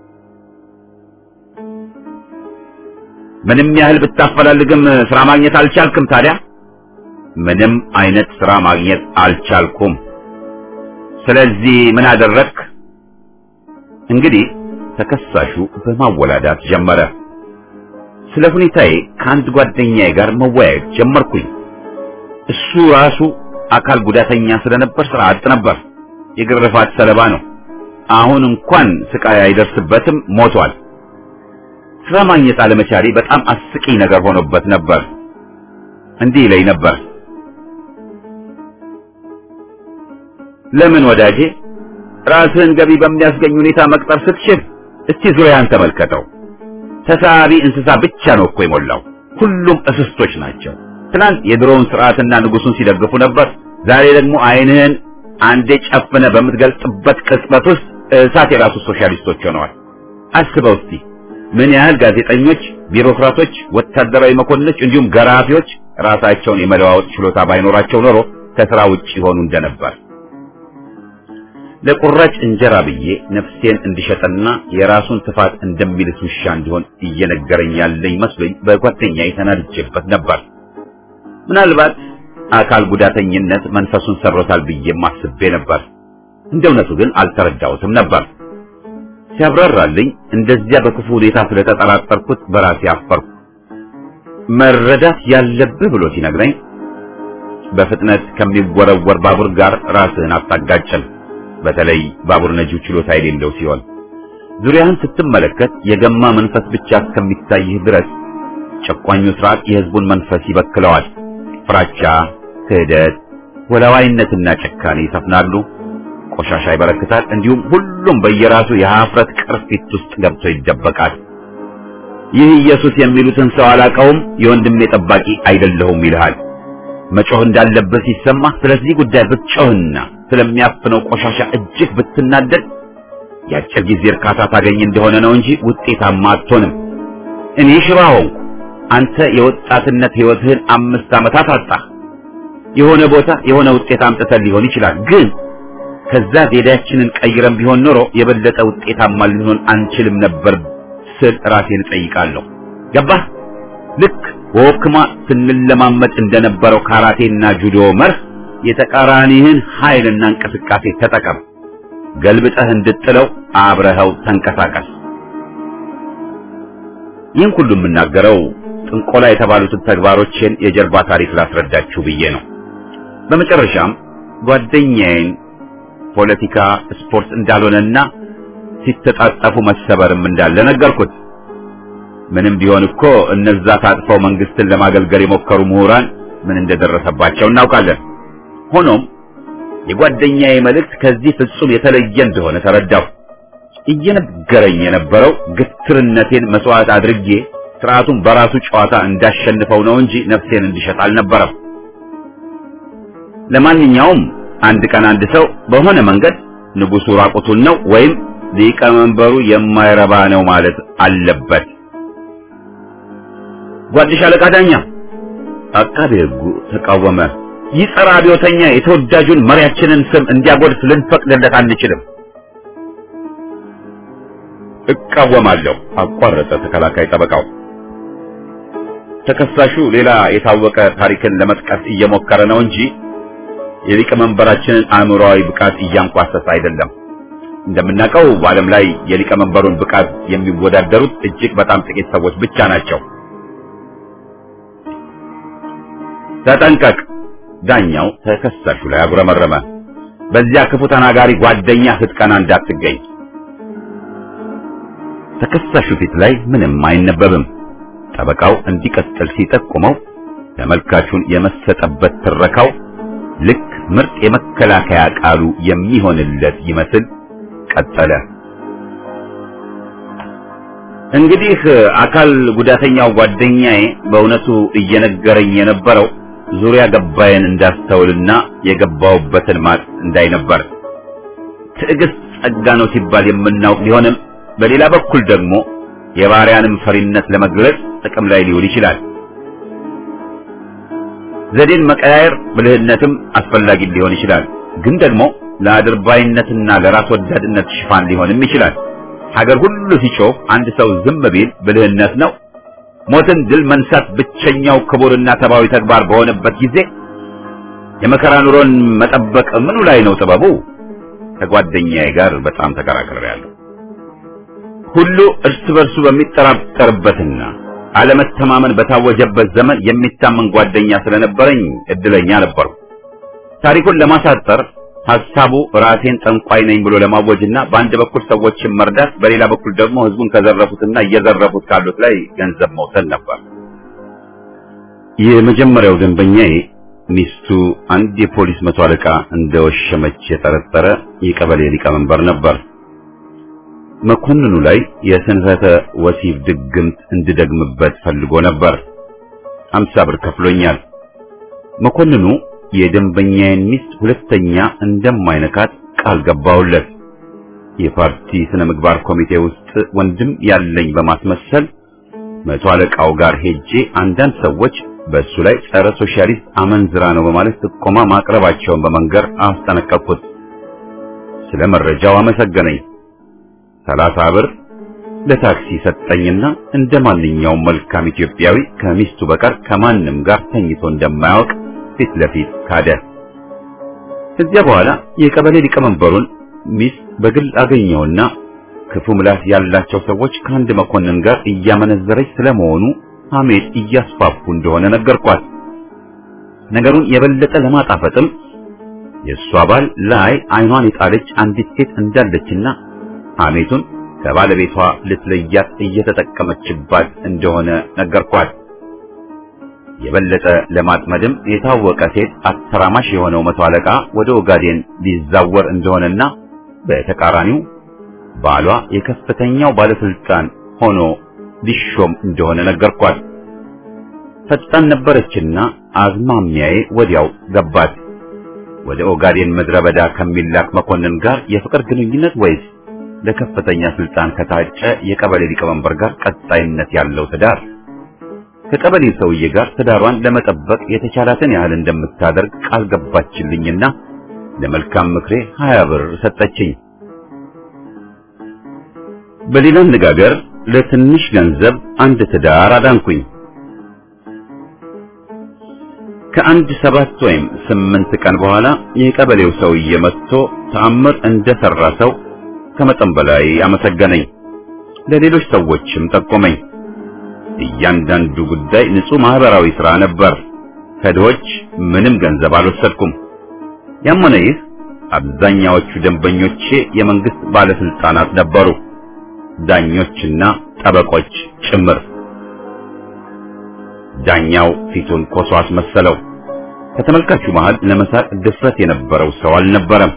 ምንም ያህል ብታፈላልግም ስራ ማግኘት አልቻልክም። ታዲያ ምንም አይነት ስራ ማግኘት አልቻልኩም። ስለዚህ ምን አደረግክ? እንግዲህ ተከሳሹ በማወላዳት ጀመረ። ስለ ሁኔታዬ ከአንድ ጓደኛዬ ጋር መወያየት ጀመርኩኝ። እሱ ራሱ አካል ጉዳተኛ ስለነበር ስራ አጥ ነበር። የግርፋት ሰለባ ነው። አሁን እንኳን ስቃይ አይደርስበትም፣ ሞቷል። ስራ ማግኘት አለመቻሌ በጣም አስቂኝ ነገር ሆኖበት ነበር። እንዲህ ይለኝ ነበር፣ ለምን ወዳጄ ራስህን ገቢ በሚያስገኝ ሁኔታ መቅጠር ስትችል እስቲ ዙሪያን ተመልከተው። ተሳቢ እንስሳ ብቻ ነው እኮ የሞላው። ሁሉም እስስቶች ናቸው። ትናንት የድሮውን ስርዓትና ንጉሱን ሲደግፉ ነበር። ዛሬ ደግሞ ዓይንህን አንዴ ጨፍነ በምትገልጥበት ቅጽበት ውስጥ እሳት የራሱ ሶሻሊስቶች ሆነዋል። አስበው እስቲ ምን ያህል ጋዜጠኞች፣ ቢሮክራቶች፣ ወታደራዊ መኮንኖች እንዲሁም ገራፊዎች ራሳቸውን የመለዋወጥ ችሎታ ባይኖራቸው ኖሮ ከስራ ውጭ ይሆኑ እንደነበር። ለቁራጭ እንጀራ ብዬ ነፍሴን እንዲሸጠና የራሱን ትፋት እንደሚልስ ውሻ እንዲሆን እየነገረኝ ያለኝ መስሎኝ በጓደኛዬ ተናድጄበት ነበር። ምናልባት አካል ጉዳተኝነት መንፈሱን ሰብሮታል ብዬም አስቤ ነበር። እንደ እውነቱ ግን አልተረዳሁትም ነበር። ሲያብራራልኝ እንደዚያ በክፉ ሁኔታ ስለተጠራጠርኩት በራሴ አፈርኩ። መረዳት ያለብህ ብሎ ሲነግረኝ በፍጥነት ከሚወረወር ባቡር ጋር ራስህን አታጋጭም። በተለይ ባቡር ነጂው ችሎታ የሌለው ሲሆን ዙሪያህን ስትመለከት የገማ መንፈስ ብቻ እስከሚታይህ ድረስ ጨቋኙ ስርዓት የህዝቡን መንፈስ ይበክለዋል። ፍራቻ፣ ክህደት፣ ወላዋይነትና ጭካኔ ይሰፍናሉ። ቆሻሻ ይበረክታል። እንዲሁም ሁሉም በየራሱ የሀፍረት ቅርፊት ውስጥ ገብቶ ይደበቃል። ይህ ኢየሱስ የሚሉትን ሰው አላቀውም፣ የወንድሜ ጠባቂ አይደለሁም ይልሃል። መጮህ እንዳለበት ሲሰማ ስለዚህ ጉዳይ ብትጮህና ስለሚያፍነው ቆሻሻ እጅግ ብትናደድ የአጭር ጊዜ እርካታ ታገኝ እንደሆነ ነው እንጂ ውጤታማ አትሆንም። እኔ ሽባ ሆንኩ፣ አንተ የወጣትነት ህይወትህን አምስት ዓመታት አጣህ። የሆነ ቦታ የሆነ ውጤት አምጥተን ሊሆን ይችላል ግን ከዛ ዜዳችንን ቀይረን ቢሆን ኖሮ የበለጠ ውጤታማ ልንሆን አንችልም ነበር ስል ራሴን እጠይቃለሁ። ገባህ? ልክ በወክማ ስንለማመድ እንደነበረው ካራቴና ጁዶ መርህ የተቃራኒህን ኃይልና እንቅስቃሴ ተጠቀም። ገልብጠህ እንድጥለው አብረኸው ተንቀሳቀስ። ይህን ሁሉ የምናገረው ጥንቆላ የተባሉትን ተግባሮችን የጀርባ ታሪክ ላስረዳችሁ ብዬ ነው። በመጨረሻም ጓደኛዬን ፖለቲካ ስፖርት እንዳልሆነና ሲተጣጠፉ መሰበርም እንዳለ ነገርኩት። ምንም ቢሆን እኮ እነዛ ታጥፈው መንግስትን ለማገልገል የሞከሩ ምሁራን ምን እንደደረሰባቸው እናውቃለን። ሆኖም የጓደኛዬ መልእክት ከዚህ ፍጹም የተለየ እንደሆነ ተረዳሁ። እየነገረኝ የነበረው ግትርነቴን መስዋዕት አድርጌ ስርዓቱን በራሱ ጨዋታ እንዳሸንፈው ነው እንጂ ነፍሴን እንዲሸጥ አልነበረም። ለማንኛውም አንድ ቀን አንድ ሰው በሆነ መንገድ ንጉሱ ራቁቱን ነው ወይም ሊቀመንበሩ የማይረባ ነው ማለት አለበት። ጓድሽ አለቃ ዳኛ አቃቤ ሕጉ ተቃወመ። ይህ ጸረ አብዮተኛ የተወዳጁን መሪያችንን ስም እንዲያጎድፍ ልንፈቅድለት አንችልም። እቃወማለሁ፣ አቋረጠ ተከላካይ ጠበቃው። ተከሳሹ ሌላ የታወቀ ታሪክን ለመጥቀስ እየሞከረ ነው እንጂ የሊቀመንበራችንን አእምሮአዊ ብቃት እያንኳሰሰ አይደለም። እንደምናውቀው በዓለም ላይ የሊቀመንበሩን ብቃት የሚወዳደሩት እጅግ በጣም ጥቂት ሰዎች ብቻ ናቸው። ተጠንቀቅ! ዳኛው ተከሳሹ ላይ አጉረመረመ። በዚያ ክፉ ተናጋሪ ጓደኛ ስትቀና እንዳትገኝ። ተከሳሹ ፊት ላይ ምንም አይነበብም። ጠበቃው እንዲቀጥል ሲጠቁመው ተመልካቹን የመሰጠበት ትረካው ልክ ምርጥ የመከላከያ ቃሉ የሚሆንለት ይመስል ቀጠለ። እንግዲህ አካል ጉዳተኛው ጓደኛዬ በእውነቱ እየነገረኝ የነበረው ዙሪያ ገባዬን እንዳስተውልና የገባውበትን ማጥ እንዳይነበር ትዕግስት ጸጋ ነው ሲባል የምናውቅ ቢሆንም በሌላ በኩል ደግሞ የባሪያንም ፈሪነት ለመግለጽ ጥቅም ላይ ሊውል ይችላል። ዘዴን መቀያየር ብልህነትም አስፈላጊ ሊሆን ይችላል። ግን ደግሞ ለአድርባይነትና ለራስ ወዳድነት ሽፋን ሊሆንም ይችላል። ሀገር ሁሉ ሲጮህ አንድ ሰው ዝም ቢል ብልህነት ነው። ሞትን ድል መንሳት ብቸኛው ክቡርና ሰብአዊ ተግባር በሆነበት ጊዜ የመከራ ኑሮን መጠበቅ ምኑ ላይ ነው ጥበቡ? ከጓደኛዬ ጋር በጣም ተከራክሬያለሁ። ሁሉ እርስ በርሱ በሚጠራጠርበትና አለመተማመን በታወጀበት ዘመን የሚታመን ጓደኛ ስለነበረኝ እድለኛ ነበርኩ። ታሪኩን ለማሳጠር ሐሳቡ ራሴን ጠንቋይ ነኝ ብሎ ለማወጅና በአንድ በኩል ሰዎችን መርዳት፣ በሌላ በኩል ደግሞ ሕዝቡን ከዘረፉትና እየዘረፉት ካሉት ላይ ገንዘብ መውሰድ ነበር። የመጀመሪያው ደንበኛዬ ሚስቱ አንድ የፖሊስ መቶ አለቃ እንደወሸመች የጠረጠረ የቀበሌ ሊቀመንበር ነበር። መኮንኑ ላይ የስንፈተ ወሲብ ድግምት እንድደግምበት ፈልጎ ነበር። አምሳ ብር ከፍሎኛል። መኮንኑ የደንበኛዬን ሚስት ሁለተኛ እንደማይነካት ቃል ገባውለት። የፓርቲ ስነ ምግባር ኮሚቴ ውስጥ ወንድም ያለኝ በማስመሰል መቶ አለቃው ጋር ሄጄ አንዳንድ ሰዎች በእሱ ላይ ጸረ ሶሻሊስት አመንዝራ ነው በማለት ጥቆማ ማቅረባቸውን በመንገር አስጠነቀቅኩት። ስለ መረጃው አመሰገነኝ። ሰላሳ ብር ለታክሲ ሰጠኝና እንደ ማንኛውም መልካም ኢትዮጵያዊ ከሚስቱ በቀር ከማንም ጋር ተኝቶ እንደማያውቅ ፊት ለፊት ካደ። ከዚያ በኋላ የቀበሌ ሊቀመንበሩን ሚስት በግል አገኘውና ክፉ ምላስ ያላቸው ሰዎች ከአንድ መኮንን ጋር እያመነዘረች ስለመሆኑ ሐሜት እያስፋፉ እንደሆነ ነገርኳት። ነገሩን የበለጠ ለማጣፈጥም የእሷ ባል ላይ አይኗን የጣለች አንዲት ሴት እንዳለችና ሐሜቱን ከባለቤቷ ልትለያት እየተጠቀመችባት እንደሆነ ነገርኳት። የበለጠ ለማጥመድም የታወቀ ሴት አተራማሽ የሆነው መቶ አለቃ ወደ ኦጋዴን ሊዛወር እንደሆነና በተቃራኒው ባሏ የከፍተኛው ባለስልጣን ሆኖ ሊሾም እንደሆነ ነገርኳት። ፈጣን ነበረችና አዝማሚያዬ ወዲያው ገባት። ወደ ኦጋዴን ምድረ በዳ ከሚላክ መኮንን ጋር የፍቅር ግንኙነት ወይስ ለከፍተኛ ስልጣን ከታጨ የቀበሌ ሊቀመንበር ጋር ቀጣይነት ያለው ትዳር? ከቀበሌው ሰውዬ ጋር ትዳሯን ለመጠበቅ የተቻላትን ያህል እንደምታደርግ ቃል ገባችልኝና ለመልካም ምክሬ ሀያ ብር ሰጠችኝ። በሌላ አነጋገር ለትንሽ ገንዘብ አንድ ትዳር አዳንኩኝ። ከአንድ ሰባት ወይም ስምንት ቀን በኋላ የቀበሌው ሰውዬ መጥቶ ተአምር እንደሰራ ሰው ከመጠን በላይ አመሰገነኝ። ለሌሎች ሰዎችም ጠቆመኝ። እያንዳንዱ ጉዳይ ንጹህ ማህበራዊ ሥራ ነበር። ከድሆች ምንም ገንዘብ አልወሰድኩም። ያም ሆነ ይህ አብዛኛዎቹ ደንበኞቼ የመንግስት ባለስልጣናት ነበሩ፣ ዳኞችና ጠበቆች ጭምር። ዳኛው ፊቱን ኮሶ አስመሰለው። ከተመልካቹ መሃል ለመሳቅ ድፍረት የነበረው ሰው አልነበረም።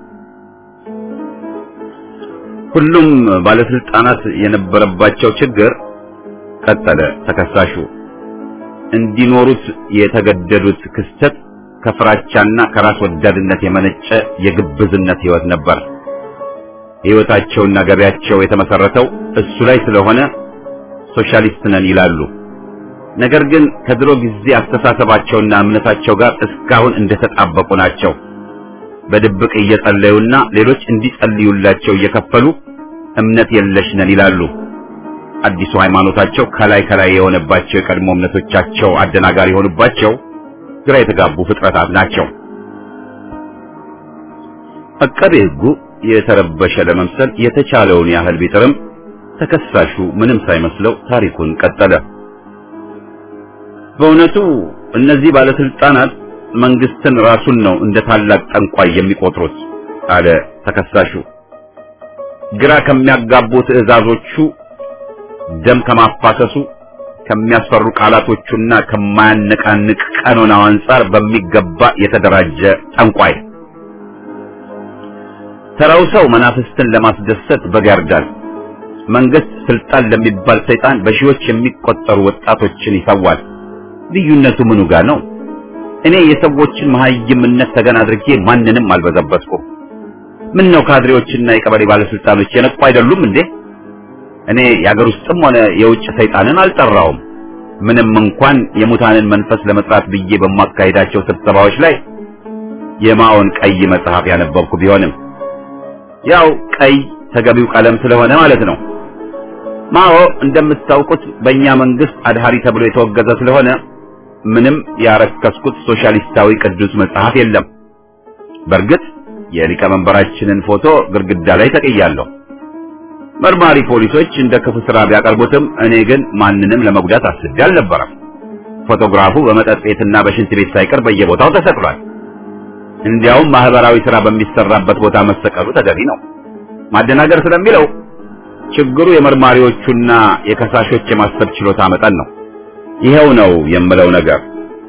ሁሉም ባለስልጣናት የነበረባቸው ችግር ቀጠለ ተከሳሹ እንዲኖሩት የተገደዱት ክስተት ከፍራቻና ከራስ ወዳድነት የመነጨ የግብዝነት ህይወት ነበር። ህይወታቸውና ገበያቸው የተመሰረተው እሱ ላይ ስለሆነ ሶሻሊስት ነን ይላሉ። ነገር ግን ከድሮ ጊዜ አስተሳሰባቸውና እምነታቸው ጋር እስካሁን እንደተጣበቁ ናቸው። በድብቅ እየጸለዩና ሌሎች እንዲጸልዩላቸው እየከፈሉ እምነት የለሽ ነን ይላሉ። አዲሱ ሃይማኖታቸው ከላይ ከላይ የሆነባቸው የቀድሞ እምነቶቻቸው አደናጋሪ የሆኑባቸው ግራ የተጋቡ ፍጥረታት ናቸው። አቃቤ ሕጉ የተረበሸ ለመምሰል የተቻለውን ያህል ቢጥርም ተከሳሹ ምንም ሳይመስለው ታሪኩን ቀጠለ። በእውነቱ እነዚህ ባለስልጣናት መንግስትን ራሱን ነው እንደ ታላቅ ጠንቋይ የሚቆጥሩት አለ ተከሳሹ። ግራ ከሚያጋቡ ትዕዛዞቹ፣ ደም ከማፋሰሱ፣ ከሚያስፈሩ ቃላቶቹና ከማያነቃንቅ ቀኖናው አንጻር በሚገባ የተደራጀ ጠንቋይ። ተራው ሰው መናፍስትን ለማስደሰት በግ ያርዳል። መንግስት ስልጣን ለሚባል ሰይጣን በሺዎች የሚቆጠሩ ወጣቶችን ይሰዋል። ልዩነቱ ምኑ ጋር ነው? እኔ የሰዎችን መሀይምነት ተገን አድርጌ ማንንም አልበዘበዝኩም። ምን ነው ካድሬዎችና የቀበሌ ባለስልጣኖች የነቁ አይደሉም እንዴ? እኔ የአገር ውስጥም ሆነ የውጭ ሰይጣንን አልጠራውም። ምንም እንኳን የሙታንን መንፈስ ለመጥራት ብዬ በማካሄዳቸው ስብሰባዎች ላይ የማኦን ቀይ መጽሐፍ ያነበብኩ ቢሆንም ያው ቀይ ተገቢው ቀለም ስለሆነ ማለት ነው። ማኦ እንደምታውቁት በእኛ መንግስት አድሃሪ ተብሎ የተወገዘ ስለሆነ ምንም ያረከስኩት ሶሻሊስታዊ ቅዱስ መጽሐፍ የለም። በእርግጥ የሊቀመንበራችንን ፎቶ ግድግዳ ላይ ተቀያለሁ። መርማሪ ፖሊሶች እንደ ክፉ ስራ ቢያቀርቡትም እኔ ግን ማንንም ለመጉዳት አስቤ አልነበረም። ፎቶግራፉ በመጠጥ ቤትና በሽንት ቤት ሳይቀር በየቦታው ተሰቅሏል። እንዲያውም ማህበራዊ ስራ በሚሰራበት ቦታ መሰቀሉ ተገቢ ነው። ማደናገር ስለሚለው ችግሩ የመርማሪዎቹና የከሳሾች የማሰብ ችሎታ መጠን ነው። ይሄው ነው የምለው ነገር።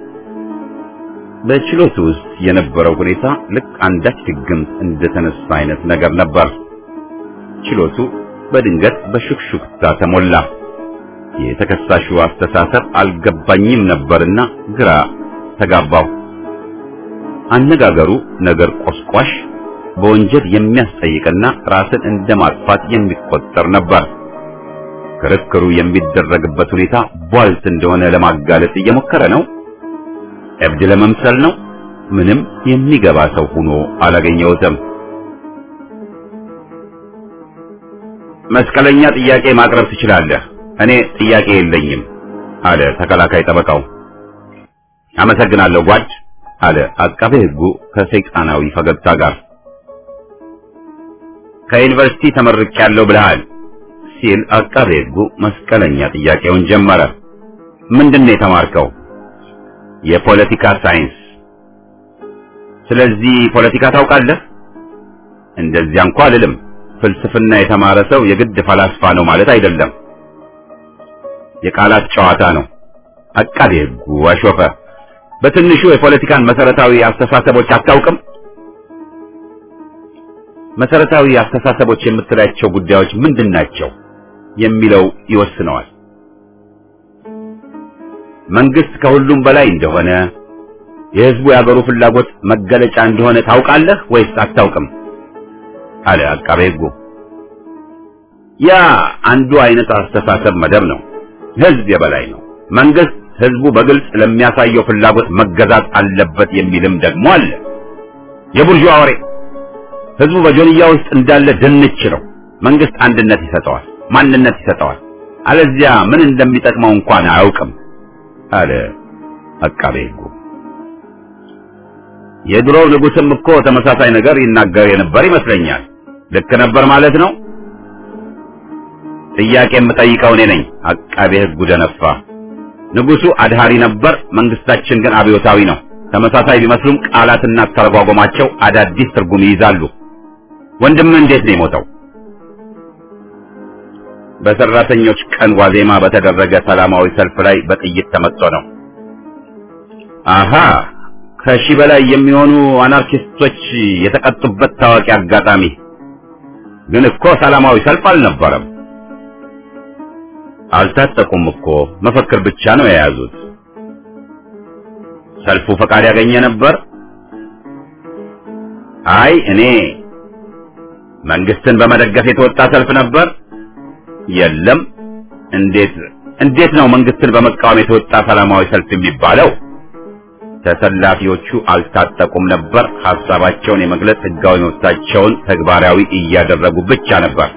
በችሎቱ ውስጥ የነበረው ሁኔታ ልክ አንዳች ድግምት እንደተነሳ አይነት ነገር ነበር። ችሎቱ በድንገት በሹክሹክታ ተሞላ። የተከሳሹ አስተሳሰብ አልገባኝም ነበርና ግራ ተጋባው። አነጋገሩ ነገር ቆስቋሽ፣ በወንጀል የሚያስጠይቅና ራስን እንደማጥፋት የሚቆጠር ነበር። ክርክሩ የሚደረግበት ሁኔታ ቧልት እንደሆነ ለማጋለጥ እየሞከረ ነው። እብድ ለመምሰል ነው። ምንም የሚገባ ሰው ሆኖ አላገኘሁትም። መስቀለኛ ጥያቄ ማቅረብ ትችላለህ። እኔ ጥያቄ የለኝም አለ ተከላካይ ጠበቃው። አመሰግናለሁ ጓድ አለ አቃቤ ሕጉ ከሰይጣናዊ ፈገግታ ጋር። ከዩኒቨርሲቲ ተመርቄያለሁ ብለሃል ሲል አቃቤ ሕጉ መስቀለኛ ጥያቄውን ጀመረ። ምንድን ነው የተማርከው? የፖለቲካ ሳይንስ። ስለዚህ ፖለቲካ ታውቃለህ? እንደዚያ እንኳ አልልም። ፍልስፍና የተማረ ሰው የግድ ፈላስፋ ነው ማለት አይደለም። የቃላት ጨዋታ ነው። አቃቤ ሕጉ አሾፈ። በትንሹ የፖለቲካን መሰረታዊ አስተሳሰቦች አታውቅም? መሰረታዊ አስተሳሰቦች የምትላቸው ጉዳዮች ምንድን ናቸው የሚለው ይወስነዋል። መንግስት ከሁሉም በላይ እንደሆነ የህዝቡ የአገሩ ፍላጎት መገለጫ እንደሆነ ታውቃለህ ወይስ አታውቅም? አለ አቃቤ ሕጉ። ያ አንዱ አይነት አስተሳሰብ መደብ ነው። ህዝብ የበላይ ነው። መንግስት ህዝቡ በግልጽ ለሚያሳየው ፍላጎት መገዛት አለበት የሚልም ደግሞ አለ። የቡርዥዋ ወሬ። ህዝቡ በጆንያ ውስጥ እንዳለ ድንች ነው። መንግስት አንድነት ይሰጠዋል፣ ማንነት ይሰጠዋል። አለዚያ ምን እንደሚጠቅመው እንኳን አያውቅም አለ አቃቤ ሕጉ። የድሮው ንጉስም እኮ ተመሳሳይ ነገር ይናገር የነበር ይመስለኛል። ልክ ነበር ማለት ነው። ጥያቄ የምጠይቀው እኔ ነኝ። አቃቤ ሕጉ ደነፋ። ንጉሱ አድሃሪ ነበር፣ መንግስታችን ግን አብዮታዊ ነው። ተመሳሳይ ቢመስሉም ቃላትና አተረጓጎማቸው አዳዲስ ትርጉም ይይዛሉ። ወንድምህ እንዴት ነው የሞተው? በሰራተኞች ቀን ዋዜማ በተደረገ ሰላማዊ ሰልፍ ላይ በጥይት ተመትቶ ነው። አሃ ከሺህ በላይ የሚሆኑ አናርኪስቶች የተቀጡበት ታዋቂ አጋጣሚ። ግን እኮ ሰላማዊ ሰልፍ አልነበረም። አልታጠቁም እኮ መፈክር ብቻ ነው የያዙት። ሰልፉ ፈቃድ ያገኘ ነበር? አይ እኔ መንግስትን በመደገፍ የተወጣ ሰልፍ ነበር። የለም። እንዴት እንዴት ነው መንግስትን በመቃወም የተወጣ ሰላማዊ ሰልፍ የሚባለው? ተሰላፊዎቹ አልታጠቁም ነበር። ሐሳባቸውን የመግለጽ ህጋዊ መብታቸውን ተግባራዊ እያደረጉ ብቻ ነበር።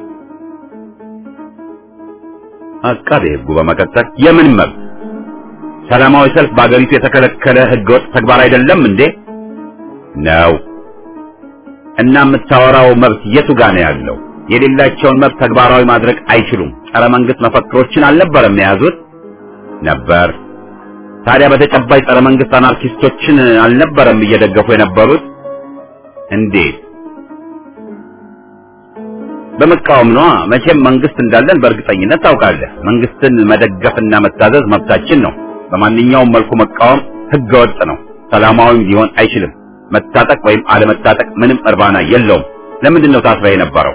አቃቤ ህጉ በመቀጠል የምን መብት? ሰላማዊ ሰልፍ በአገሪቱ የተከለከለ ህገወጥ ተግባር አይደለም እንዴ? ነው። እና የምታወራው መብት የቱ ጋር ነው ያለው? የሌላቸውን መብት ተግባራዊ ማድረግ አይችሉም። ጸረ መንግስት መፈክሮችን አልነበረም የያዙት? ነበር። ታዲያ በተጨባጭ ጸረ መንግስት አናርኪስቶችን አልነበረም እየደገፉ የነበሩት? እንዴት? በመቃወም ነዋ። መቼም መንግስት እንዳለን በእርግጠኝነት ታውቃለህ። መንግስትን መደገፍና መታዘዝ መብታችን ነው። በማንኛውም መልኩ መቃወም ህገወጥ ነው። ሰላማዊም ሊሆን አይችልም። መታጠቅ ወይም አለመታጠቅ ምንም እርባና የለውም። ለምንድን ነው ታስረህ የነበረው?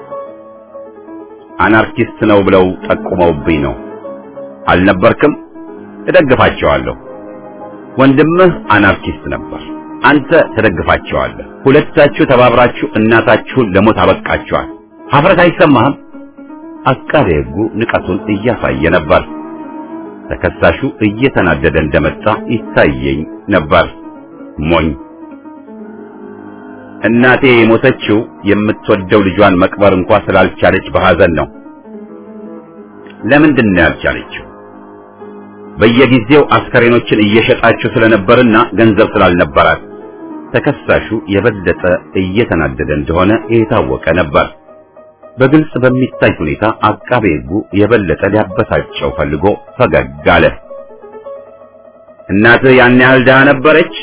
አናርኪስት ነው ብለው ጠቁመውብኝ ነው። አልነበርክም? እደግፋቸዋለሁ። ወንድምህ አናርኪስት ነበር። አንተ ትደግፋቸዋለህ። ሁለታችሁ ተባብራችሁ እናታችሁን ለሞት አበቃችኋል። ሀፍረት አይሰማህም? አቃቤ ሕጉ ንቀቱን እያሳየ ነበር። ተከሳሹ እየተናደደ እንደመጣ ይታየኝ ነበር። ሞኝ እናቴ የሞተችው የምትወደው ልጇን መቅበር እንኳ ስላልቻለች በሐዘን ነው። ለምንድን ነው ያልቻለችው? በየጊዜው አስከሬኖችን እየሸጣችሁ ስለነበርና ገንዘብ ስላልነበራት። ተከሳሹ የበለጠ እየተናደደ እንደሆነ የታወቀ ነበር። በግልጽ በሚታይ ሁኔታ አቃቤ ሕጉ የበለጠ ሊያበሳጨው ፈልጎ ፈገግ አለ። እናትህ ያን ያህል ድሃ ነበረች?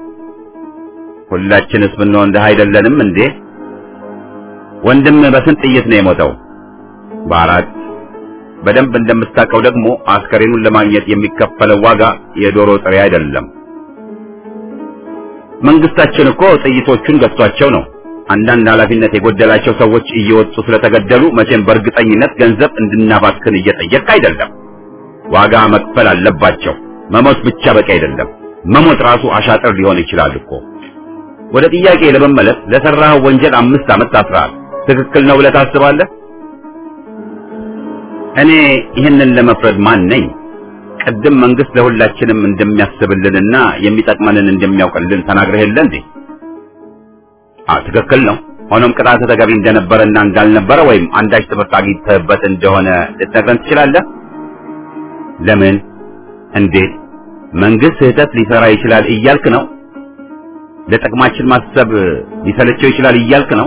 ሁላችንስ ብንሆን ድሃ አይደለንም እንዴ? ወንድም በስንት ጥይት ነው የሞተው? በአራት በደንብ እንደምታውቀው ደግሞ አስከሬኑን ለማግኘት የሚከፈለው ዋጋ የዶሮ ጥሬ አይደለም። መንግስታችን እኮ ጥይቶቹን ገዝቷቸው ነው። አንዳንድ ኃላፊነት የጎደላቸው ሰዎች እየወጡ ስለተገደሉ መቼም በእርግጠኝነት ገንዘብ እንድናባክን እየጠየቅ አይደለም። ዋጋ መክፈል አለባቸው። መሞት ብቻ በቂ አይደለም። መሞት ራሱ አሻጥር ሊሆን ይችላል እኮ። ወደ ጥያቄ ለመመለስ ለሰራኸው ወንጀል አምስት ዓመት ታስረሃል። ትክክል ነው ብለህ ታስባለህ? እኔ ይህንን ለመፍረድ ማን ነኝ? ቅድም መንግስት ለሁላችንም እንደሚያስብልንና የሚጠቅመንን እንደሚያውቅልን ተናግረህ የለ እንዴ? አ ትክክል ነው። ሆኖም ቅጣት ተገቢ እንደነበረና እንዳልነበረ ወይም አንዳች ትምህርት አግኝተህበት እንደሆነ ልትነግረን ትችላለህ? ለምን? እንዴት? መንግስት ስህተት ሊሰራ ይችላል እያልክ ነው? ለጥቅማችን ማሰብ ሊሰለቸው ይችላል እያልክ ነው?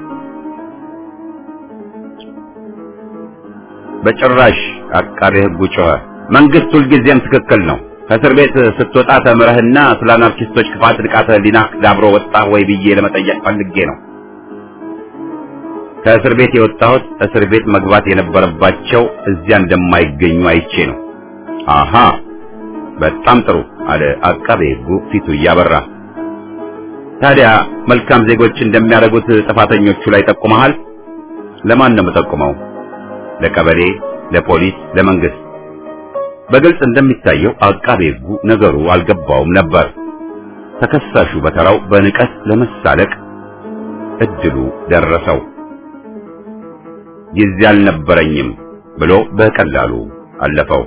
በጭራሽ። አቃቤ ሕጉ ጮኸ። መንግስት ሁልጊዜም ትክክል ነው። ከእስር ቤት ስትወጣ ተምረህና ስለ አናርኪስቶች ክፋት ንቃተ ህሊናህ ዳብሮ ወጣህ ወይ ብዬ ለመጠየቅ ፈልጌ ነው። ከእስር ቤት የወጣሁት እስር ቤት መግባት የነበረባቸው እዚያ እንደማይገኙ አይቼ ነው። አሃ በጣም ጥሩ አለ አቃቤ ሕጉ ፊቱ እያበራ። ታዲያ መልካም ዜጎች እንደሚያደርጉት ጥፋተኞቹ ላይ ጠቁመሃል? ለማን ነው የምጠቁመው? ለቀበሌ፣ ለፖሊስ፣ ለመንግስት? በግልጽ እንደሚታየው አቃቤ ሕጉ ነገሩ አልገባውም ነበር። ተከሳሹ በተራው በንቀት ለመሳለቅ እድሉ ደረሰው። ጊዜ አልነበረኝም ብሎ በቀላሉ አለፈው።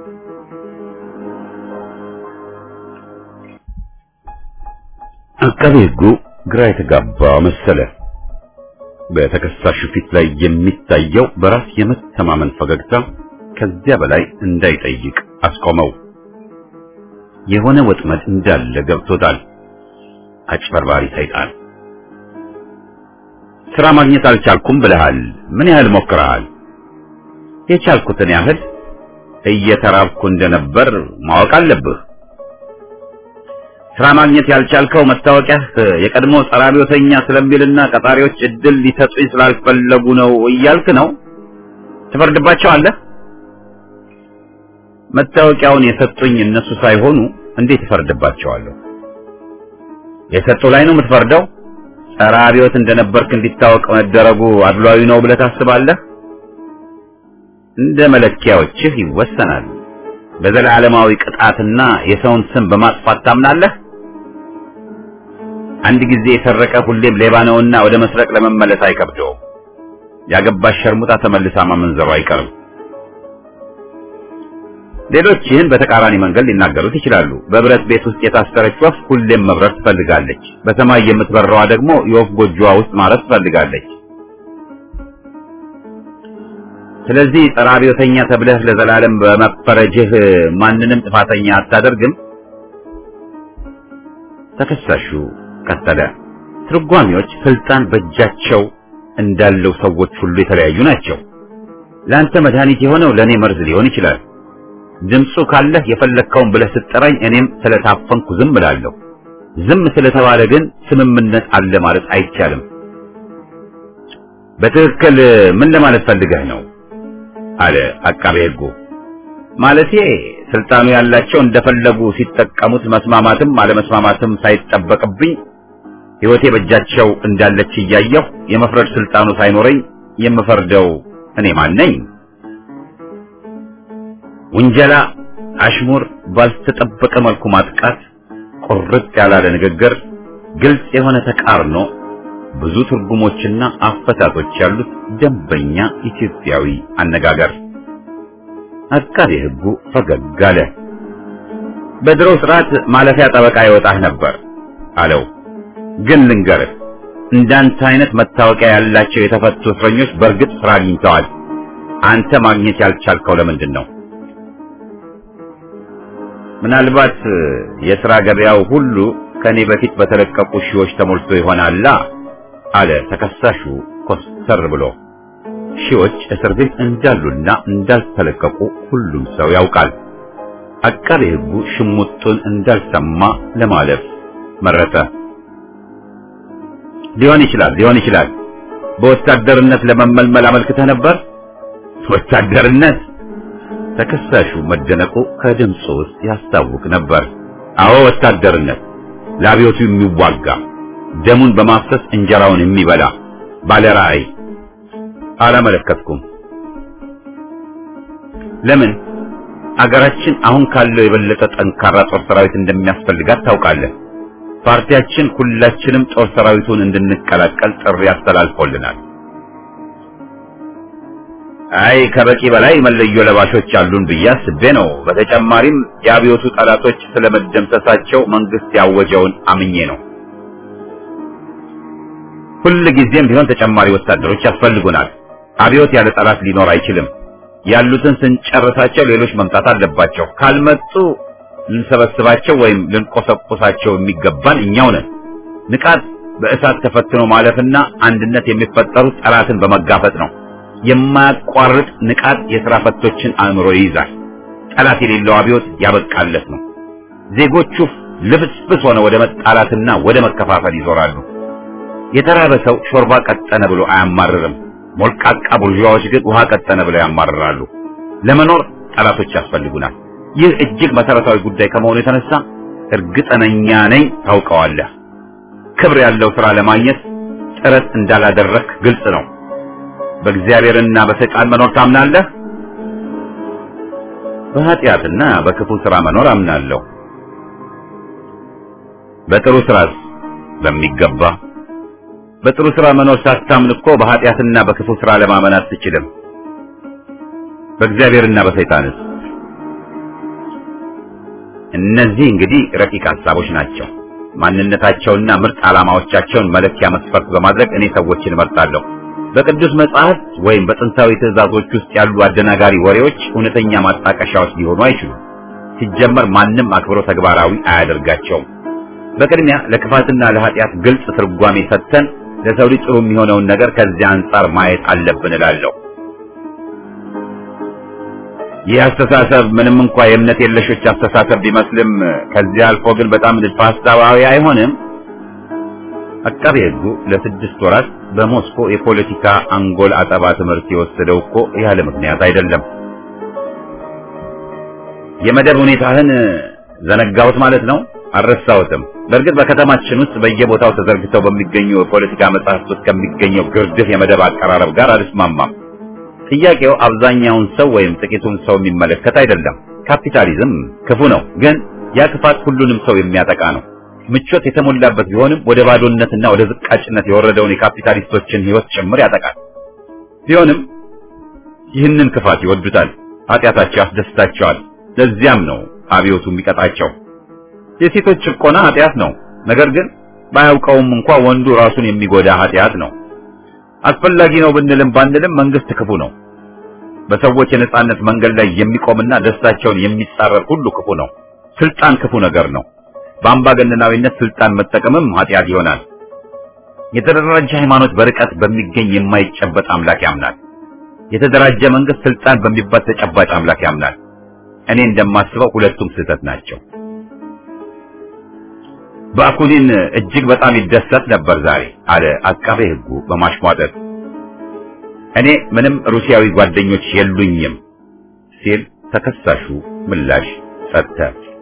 አቃቤ ሕጉ ግራ የተጋባ መሰለ። በተከሳሹ ፊት ላይ የሚታየው በራስ የመተማመን ፈገግታ ከዚያ በላይ እንዳይጠይቅ አስቆመው። የሆነ ወጥመድ እንዳለ ገብቶታል። አጭበርባሪ ሰይጣን። ስራ ማግኘት አልቻልኩም ብለሃል። ምን ያህል ሞክረሃል? የቻልኩትን ያህል እየተራብኩ እንደነበር ማወቅ አለብህ። ስራ ማግኘት ያልቻልከው መታወቂያህ የቀድሞ ጸረ አብዮተኛ ስለሚልና ቀጣሪዎች እድል ሊሰጡኝ ስላልፈለጉ ነው እያልክ ነው። ትፈርድባቸዋለህ። መታወቂያውን የሰጡኝ እነሱ ሳይሆኑ እንዴት እፈርድባቸዋለሁ? የሰጡ ላይ ነው የምትፈርደው? ጸረ አብዮት እንደነበርክ እንዲታወቅ መደረጉ አድሏዊ ነው ብለህ ታስባለህ? እንደ መለኪያዎችህ ይወሰናል። በዘላለማዊ ቅጣትና የሰውን ስም በማጥፋት ታምናለህ? አንድ ጊዜ የሰረቀ ሁሌም ሌባ ነውና ወደ መስረቅ ለመመለስ አይከብደውም። ያገባሽ ሸርሙጣ ተመልሳ ማመንዘሩ አይቀርም። ሌሎች ይህን በተቃራኒ መንገድ ሊናገሩት ይችላሉ። በብረት ቤት ውስጥ የታሰረች ወፍ ሁሌም መብረር ትፈልጋለች። በሰማይ የምትበረዋ ደግሞ የወፍ ጎጆዋ ውስጥ ማረፍ ትፈልጋለች። ስለዚህ ጸረ አብዮተኛ ተብለህ ለዘላለም በመፈረጅህ ማንንም ጥፋተኛ አታደርግም። ተከሳሹ ቀጠለ። ትርጓሚዎች ስልጣን በእጃቸው እንዳለው ሰዎች ሁሉ የተለያዩ ናቸው። ለአንተ መድኃኒት የሆነው ለእኔ መርዝ ሊሆን ይችላል። ድምፁ ካለህ የፈለግከውን ብለህ ስትጠራኝ እኔም ስለታፈንኩ ዝም እላለሁ። ዝም ስለተባለ ግን ስምምነት አለ ማለት አይቻልም። በትክክል ምን ለማለት ፈልገህ ነው? አለ አቃቤ ሕጉ። ማለቴ ስልጣኑ ያላቸው እንደፈለጉ ሲጠቀሙት መስማማትም አለመስማማትም ሳይጠበቅብኝ ሕይወቴ በእጃቸው እንዳለች እያየሁ የመፍረድ ስልጣኑ ሳይኖረኝ የምፈርደው እኔ ማን ነኝ? ውንጀላ፣ አሽሙር፣ ባልተጠበቀ መልኩ ማጥቃት፣ ቁርጥ ያላለ ንግግር፣ ግልጽ የሆነ ተቃርኖ፣ ብዙ ትርጉሞችና አፈታቶች ያሉት ደንበኛ ኢትዮጵያዊ አነጋገር። አቃቤ ሕጉ ፈገግ አለ። በድሮ ስርዓት ማለፊያ ጠበቃ ይወጣህ ነበር አለው። ግን ልንገርህ እንዳንተ አይነት መታወቂያ ያላቸው የተፈቱ እስረኞች በእርግጥ ስራ አግኝተዋል። አንተ ማግኘት ያልቻልከው ለምንድን ነው? ምናልባት የሥራ ገበያው ሁሉ ከኔ በፊት በተለቀቁ ሺዎች ተሞልቶ ይሆናላ አለ ተከሳሹ ኮስተር ብሎ። ሺዎች እስር ቤት እንዳሉና እንዳልተለቀቁ ሁሉም ሰው ያውቃል። አቃቤ ሕጉ ሽሙጡን እንዳልሰማ ለማለፍ መረጠ። ሊሆን ይችላል ሊሆን ይችላል። በወታደርነት ለመመልመል አመልክተህ ነበር? ወታደርነት? ተከሳሹ መደነቁ ከድምፁ ውስጥ ያስታውቅ ነበር። አዎ ወታደርነት፣ ለአብዮቱ የሚዋጋ ደሙን በማፍሰስ እንጀራውን የሚበላ ባለ ራዕይ። አላመለከትኩም። ለምን? አገራችን አሁን ካለው የበለጠ ጠንካራ ጦር ሰራዊት እንደሚያስፈልጋት ታውቃለህ። ፓርቲያችን ሁላችንም ጦር ሰራዊቱን እንድንቀላቀል ጥሪ አስተላልፎልናል። አይ ከበቂ በላይ መለዮ ለባሾች አሉን ብዬ አስቤ ነው። በተጨማሪም የአብዮቱ ጠላቶች ስለመደምሰሳቸው መንግስት ያወጀውን አምኜ ነው። ሁል ጊዜም ቢሆን ተጨማሪ ወታደሮች ያስፈልጉናል። አብዮት ያለ ጠላት ሊኖር አይችልም። ያሉትን ስንጨርሳቸው ሌሎች መምጣት አለባቸው። ካልመጡ ልንሰበስባቸው ወይም ልንቆሰቁሳቸው የሚገባን እኛው ነን። ንቃት በእሳት ተፈትኖ ማለፍና አንድነት የሚፈጠሩት ጠላትን በመጋፈጥ ነው። የማያቋርጥ ንቃት የሥራ ፈቶችን አእምሮ ይይዛል። ጠላት የሌለው አብዮት ያበቃለት ነው። ዜጎቹ ልፍስፍስ ሆነ ወደ መጣላትና ወደ መከፋፈል ይዞራሉ። የተራበ ሰው ሾርባ ቀጠነ ብሎ አያማርርም። ሞልቃቃ ቡርዣዎች ግን ውሃ ቀጠነ ብለው ያማርራሉ። ለመኖር ጠላቶች ያስፈልጉናል። ይህ እጅግ መሰረታዊ ጉዳይ ከመሆኑ የተነሳ እርግጠኛ ነኝ ታውቀዋለህ። ክብር ያለው ሥራ ለማግኘት ጥረት እንዳላደረክ ግልጽ ነው። በእግዚአብሔርና በሰይጣን መኖር ታምናለህ? በኃጢአትና በክፉ ሥራ መኖር አምናለሁ። በጥሩ ሥራስ? በሚገባ። በጥሩ ሥራ መኖር ሳታምን እኮ በኃጢአትና በክፉ ሥራ ለማመን አትችልም። በእግዚአብሔርና በሰይጣንስ? እነዚህ እንግዲህ ረቂቅ ሐሳቦች ናቸው። ማንነታቸውና ምርጥ ዓላማዎቻቸውን መለኪያ መስፈርት በማድረግ እኔ ሰዎችን እመርጣለሁ። በቅዱስ መጽሐፍት ወይም በጥንታዊ ትእዛዞች ውስጥ ያሉ አደናጋሪ ወሬዎች እውነተኛ ማጣቀሻዎች ሊሆኑ አይችሉም። ሲጀመር ማንም አክብሮ ተግባራዊ አያደርጋቸውም። በቅድሚያ ለክፋትና ለኃጢአት ግልጽ ትርጓሜ ሰጥተን ለሰው ልጅ ጥሩ የሚሆነውን ነገር ከዚያ አንጻር ማየት አለብን እላለሁ። ይህ አስተሳሰብ ምንም እንኳ የእምነት የለሾች አስተሳሰብ ቢመስልም ከዚህ አልፎ ግን በጣም ንድፈ ሐሳባዊ አይሆንም? አቃቤ ሕጉ ለስድስት ወራት በሞስኮ የፖለቲካ አንጎል አጠባ ትምህርት የወሰደው እኮ ያለ ምክንያት አይደለም። የመደብ ሁኔታህን ዘነጋሁት ማለት ነው? አልረሳሁትም። በእርግጥ በከተማችን ውስጥ በየቦታው ተዘርግተው በሚገኙ የፖለቲካ መጽሐፍት ውስጥ ከሚገኘው ግርድፍ የመደብ አቀራረብ ጋር አልስማማም። ጥያቄው አብዛኛውን ሰው ወይም ጥቂቱን ሰው የሚመለከት አይደለም። ካፒታሊዝም ክፉ ነው፣ ግን ያ ክፋት ሁሉንም ሰው የሚያጠቃ ነው። ምቾት የተሞላበት ቢሆንም ወደ ባዶነትና ወደ ዝቃጭነት የወረደውን የካፒታሊስቶችን ሕይወት ጭምር ያጠቃል። ቢሆንም ይህንን ክፋት ይወዱታል፣ ኃጢአታቸው ያስደስታቸዋል። ለዚያም ነው አብዮቱ የሚቀጣቸው። የሴቶች ጭቆና ኃጢአት ነው፣ ነገር ግን ባያውቀውም እንኳ ወንዱ ራሱን የሚጎዳ ኃጢአት ነው። አስፈላጊ ነው ብንልም ባንልም መንግስት ክፉ ነው። በሰዎች የነጻነት መንገድ ላይ የሚቆምና ደስታቸውን የሚጻረር ሁሉ ክፉ ነው። ስልጣን ክፉ ነገር ነው። በአምባገነናዊነት ስልጣን መጠቀምም ኃጢአት ይሆናል። የተደራጀ ሃይማኖት በርቀት በሚገኝ የማይጨበጥ አምላክ ያምናል። የተደራጀ መንግስት ስልጣን በሚባል ተጨባጭ አምላክ ያምናል። እኔ እንደማስበው ሁለቱም ስህተት ናቸው። ባኩኒን እጅግ በጣም ይደሰት ነበር ዛሬ አለ አቃቤ ሕጉ በማሽሟጠጥ። እኔ ምንም ሩሲያዊ ጓደኞች የሉኝም ሲል ተከሳሹ ምላሽ ሰጠ።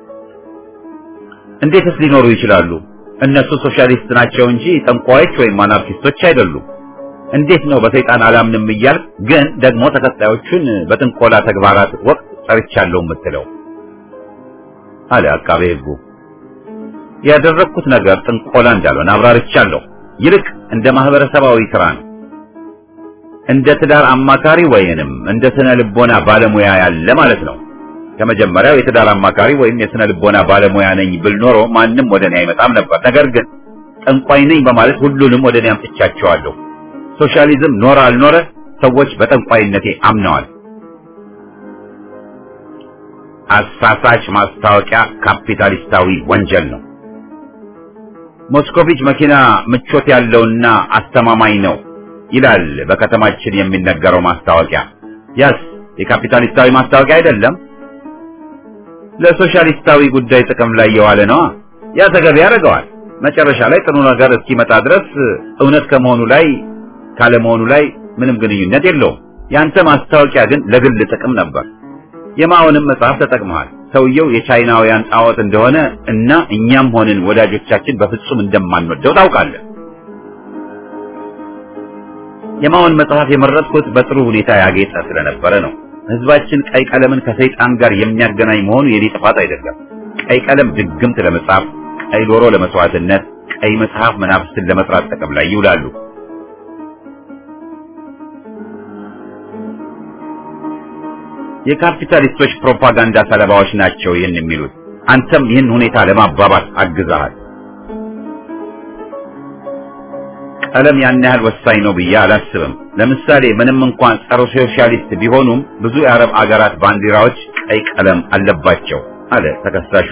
እንዴትስ ሊኖሩ ይችላሉ? እነሱ ሶሻሊስት ናቸው እንጂ ጠንቋዮች ወይም አናርኪስቶች አይደሉም። እንዴት ነው በሰይጣን አላምንም እያል ግን ደግሞ ተከታዮቹን በጥንቆላ ተግባራት ወቅት ጠርቻለሁ የምትለው? አለ አቃቤ ሕጉ። ያደረግኩት ነገር ጥንቆላ እንዳልሆነ አብራርቻለሁ። ይልቅ እንደ ማህበረሰባዊ ስራ ነው። እንደ ትዳር አማካሪ ወይንም እንደ ስነ ልቦና ባለሙያ ያለ ማለት ነው። ከመጀመሪያው የትዳር አማካሪ ወይም የስነ ልቦና ባለሙያ ነኝ ብል ኖሮ ማንም ወደ እኔ አይመጣም ነበር። ነገር ግን ጠንቋይ ነኝ በማለት ሁሉንም ወደ እኔ አምጥቻቸዋለሁ። ሶሻሊዝም ኖረ አልኖረ ሰዎች በጠንቋይነቴ አምነዋል። አሳሳች ማስታወቂያ ካፒታሊስታዊ ወንጀል ነው። ሞስኮቪች መኪና ምቾት ያለውና አስተማማኝ ነው ይላል በከተማችን የሚነገረው ማስታወቂያ። ያስ የካፒታሊስታዊ ማስታወቂያ አይደለም። ለሶሻሊስታዊ ጉዳይ ጥቅም ላይ የዋለ ነዋ። ያ ተገቢ ያደርገዋል። መጨረሻ ላይ ጥሩ ነገር እስኪመጣ ድረስ እውነት ከመሆኑ ላይ ካለመሆኑ ላይ ምንም ግንኙነት የለውም። ያንተ ማስታወቂያ ግን ለግል ጥቅም ነበር። የማውንም መጽሐፍ ተጠቅመሃል። ሰውየው የቻይናውያን ጣዖት እንደሆነ እና እኛም ሆንን ወዳጆቻችን በፍጹም እንደማንወደው ታውቃለህ። የማውን መጽሐፍ የመረጥኩት በጥሩ ሁኔታ ያጌጠ ስለነበረ ነው። ህዝባችን ቀይ ቀለምን ከሰይጣን ጋር የሚያገናኝ መሆኑ የኔ ጥፋት አይደለም። ቀይ ቀለም ድግምት ለመጻፍ፣ ቀይ ዶሮ ለመስዋዕትነት፣ ቀይ መጽሐፍ መናፍስትን ለመስራት ጥቅም ላይ ይውላሉ። የካፒታሊስቶች ፕሮፓጋንዳ ሰለባዎች ናቸው ይህን የሚሉት። አንተም ይህን ሁኔታ ለማባባስ አግዛሃል። ቀለም ያን ያህል ወሳኝ ነው ብዬ አላስብም። ለምሳሌ ምንም እንኳን ጸረ ሶሻሊስት ቢሆኑም ብዙ የአረብ አገራት ባንዲራዎች ቀይ ቀለም አለባቸው አለ ተከሳሹ።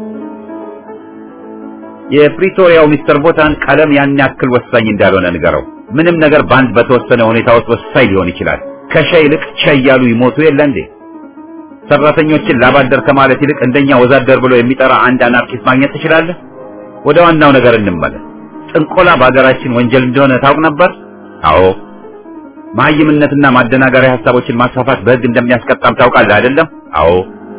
የፕሪቶሪያው ሚስተር ቦታን ቀለም ያን ያክል ወሳኝ እንዳልሆነ ንገረው። ምንም ነገር በአንድ በተወሰነ ሁኔታ ውስጥ ወሳኝ ሊሆን ይችላል። ከሸ ይልቅ ቸ እያሉ ይሞቱ የለ እንዴ? ሰራተኞችን ላባደር ከማለት ይልቅ እንደኛ ወዛደር ብሎ የሚጠራ አንድ አናርኪስት ማግኘት ትችላለህ። ወደ ዋናው ነገር እንመለስ። ጥንቆላ በሀገራችን ወንጀል እንደሆነ ታውቅ ነበር? አዎ። መሀይምነትና ማደናገሪያ ሀሳቦችን ማስፋፋት በሕግ እንደሚያስቀጣም ታውቃለህ አይደለም? አዎ።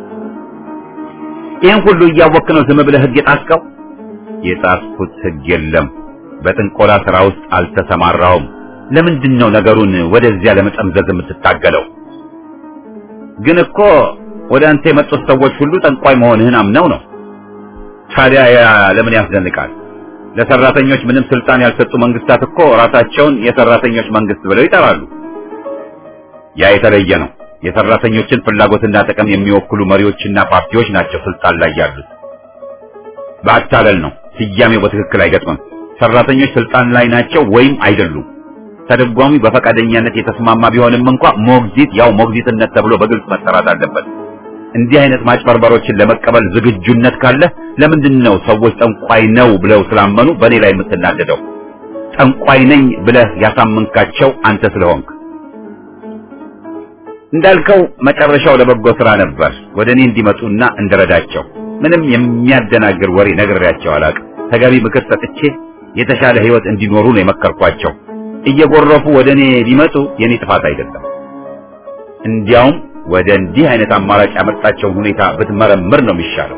ይህን ሁሉ እያወክ ነው ዝም ብለህ ሕግ የጣስከው? የጣስኩት ሕግ የለም። በጥንቆላ ስራ ውስጥ አልተሰማራሁም። ለምንድን ነው ነገሩን ወደዚያ ለመጠምዘዝ የምትታገለው? ግን እኮ ወደ አንተ የመጡት ሰዎች ሁሉ ጠንቋይ መሆንህን አምነው ነው። ታዲያ ያ ለምን ያስደንቃል? ለሰራተኞች ምንም ስልጣን ያልሰጡ መንግስታት እኮ ራሳቸውን የሰራተኞች መንግስት ብለው ይጠራሉ። ያ የተለየ ነው። የሰራተኞችን ፍላጎትና ጥቅም የሚወክሉ መሪዎችና ፓርቲዎች ናቸው ስልጣን ላይ ያሉት። በአታለል ነው። ስያሜው በትክክል አይገጥምም። ሰራተኞች ስልጣን ላይ ናቸው ወይም አይደሉም። ተደጓሚ በፈቃደኛነት የተስማማ ቢሆንም እንኳ ሞግዚት ያው ሞግዚትነት ተብሎ በግልጽ መጠራት አለበት። እንዲህ አይነት ማጭበርበሮችን ለመቀበል ዝግጁነት ካለ ለምንድን ነው ሰዎች ጠንቋይ ነው ብለው ስላመኑ በእኔ ላይ የምትናደደው? ጠንቋይ ነኝ ብለህ ያሳመንካቸው አንተ ስለሆንክ። እንዳልከው መጨረሻው ለበጎ ስራ ነበር። ወደ እኔ እንዲመጡና እንድረዳቸው ምንም የሚያደናግር ወሬ ነግሬያቸው አላውቅም። ተገቢ ምክር ሰጥቼ የተሻለ ህይወት እንዲኖሩ ነው የመከርኳቸው። እየጎረፉ ወደ እኔ ቢመጡ የኔ ጥፋት አይደለም። እንዲያውም ወደ እንዲህ አይነት አማራጭ ያመጣቸውን ሁኔታ ብትመረምር ነው የሚሻለው።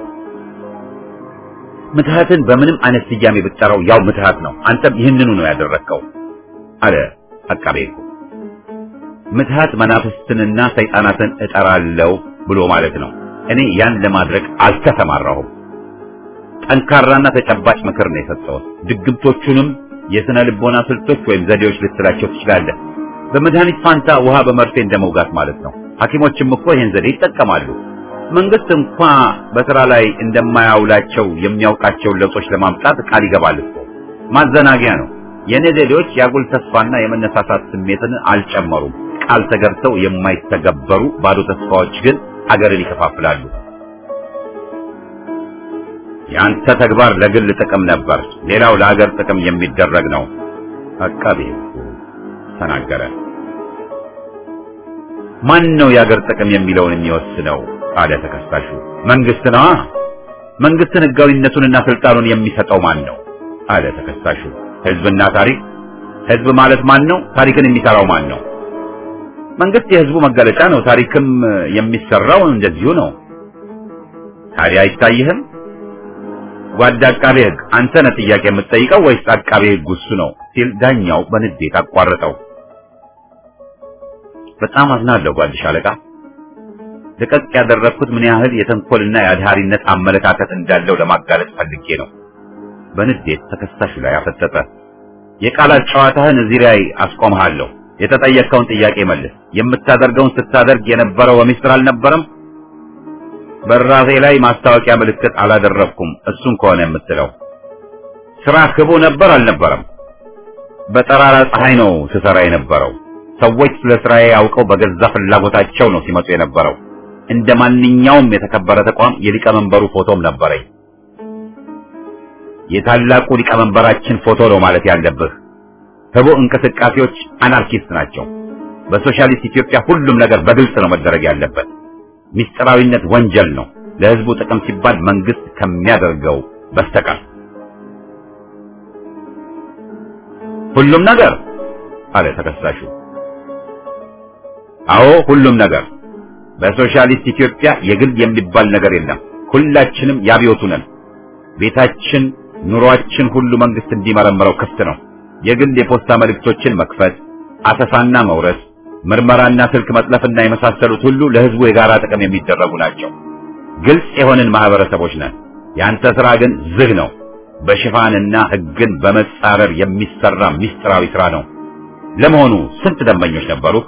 ምትሃትን በምንም አይነት ስያሜ ብትጠራው ያው ምትሃት ነው። አንተም ይህንኑ ነው ያደረግከው አለ አቃቤ ሕጉ። ምትሃት መናፍስትንና ሰይጣናትን እጠራለሁ ብሎ ማለት ነው። እኔ ያን ለማድረግ አልተሰማራሁም። ጠንካራና ተጨባጭ ምክር ነው የሰጠሁት። ድግምቶቹንም የስነ ልቦና ስልቶች ወይም ዘዴዎች ልትላቸው ትችላለህ። በመድኃኒት ፋንታ ውሃ በመርፌ እንደመውጋት ማለት ነው። ሐኪሞችም እኮ ይህን ዘዴ ይጠቀማሉ። መንግስት እንኳ በስራ ላይ እንደማያውላቸው የሚያውቃቸውን ለውጦች ለማምጣት ቃል ይገባል እኮ። ማዘናጊያ ነው። የእኔ ዘዴዎች የአጉል ተስፋና የመነሳሳት ስሜትን አልጨመሩም። ቃል ተገብተው የማይተገበሩ ባዶ ተስፋዎች ግን አገርን ይከፋፍላሉ። የአንተ ተግባር ለግል ጥቅም ነበር፣ ሌላው ለአገር ጥቅም የሚደረግ ነው። አቃቤ ሕጉ ተናገረ። ማን ነው የአገር ጥቅም የሚለውን የሚወስነው? አለ ተከሳሹ። መንግስት ነዋ። መንግስትን ህጋዊነቱንና ስልጣኑን የሚሰጠው ማን ነው? አለ ተከሳሹ። ህዝብና ታሪክ። ህዝብ ማለት ማን ነው? ታሪክን የሚሰራው ማን ነው? መንግስት የህዝቡ መገለጫ ነው። ታሪክም የሚሰራው እንደዚሁ ነው። ታዲያ አይታይህም? ጓድ አቃቤ ህግ አንተ ነህ ጥያቄ የምትጠይቀው ወይስ አቃቤ ህግ እሱ ነው? ሲል ዳኛው በንዴት አቋረጠው። በጣም አዝናለሁ ጓድ ሻለቃ። ልቀቅ ያደረግኩት ምን ያህል የተንኮልና የአድሃሪነት አመለካከት እንዳለው ለማጋለጥ ፈልጌ ነው። በንዴት ተከሳሹ ላይ አፈጠጠ። የቃላት ጨዋታህን እዚህ ላይ አስቆምሃለሁ። የተጠየቀውን ጥያቄ መልስ። የምታደርገውን ስታደርግ የነበረው በሚስጥር አልነበረም? በራሴ ላይ ማስታወቂያ ምልክት አላደረግኩም። እሱን ከሆነ የምትለው ስራ ክቡ ነበር አልነበረም? በጠራራ ፀሐይ ነው ስሰራ የነበረው። ሰዎች ስለ ስራዬ አውቀው በገዛ ፍላጎታቸው ነው ሲመጡ የነበረው። እንደ ማንኛውም የተከበረ ተቋም የሊቀመንበሩ ፎቶም ነበረኝ። የታላቁ ሊቀመንበራችን ፎቶ ነው ማለት ያለብህ። ህቡ እንቅስቃሴዎች አናርኪስት ናቸው። በሶሻሊስት ኢትዮጵያ ሁሉም ነገር በግልጽ ነው መደረግ ያለበት። ሚስጥራዊነት ወንጀል ነው፣ ለህዝቡ ጥቅም ሲባል መንግስት ከሚያደርገው በስተቀር። ሁሉም ነገር አለ ተከሳሹ። አዎ ሁሉም ነገር። በሶሻሊስት ኢትዮጵያ የግል የሚባል ነገር የለም። ሁላችንም ያብዮቱ ነን። ቤታችን፣ ኑሯችን ሁሉ መንግስት እንዲመረምረው ክፍት ነው። የግል የፖስታ መልእክቶችን መክፈት፣ አሰሳና መውረስ፣ ምርመራና ስልክ መጥለፍና የመሳሰሉት ሁሉ ለህዝቡ የጋራ ጥቅም የሚደረጉ ናቸው። ግልጽ የሆንን ማህበረሰቦች ነን። ያንተ ስራ ግን ዝግ ነው። በሽፋንና ህግን በመጻረር የሚሰራ ሚስጥራዊ ስራ ነው። ለመሆኑ ስንት ደንበኞች ነበሩህ?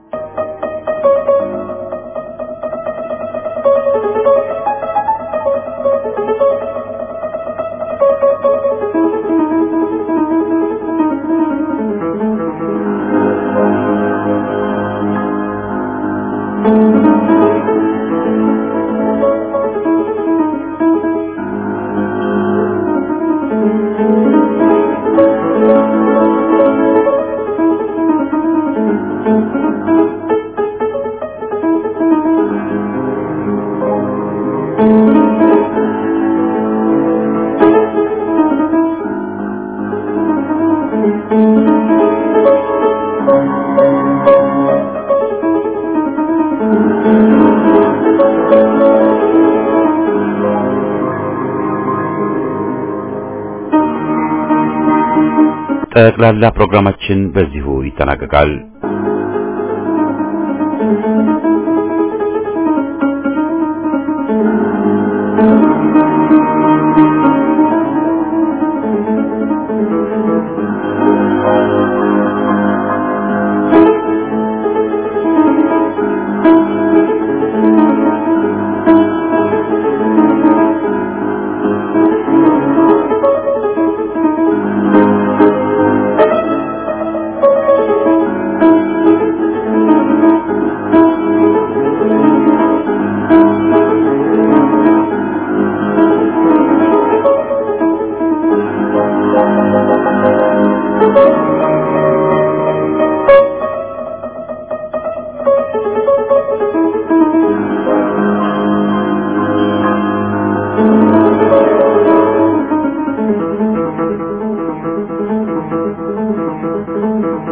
ጠቅላላ ፕሮግራማችን በዚሁ ይጠናቀቃል። Thank you.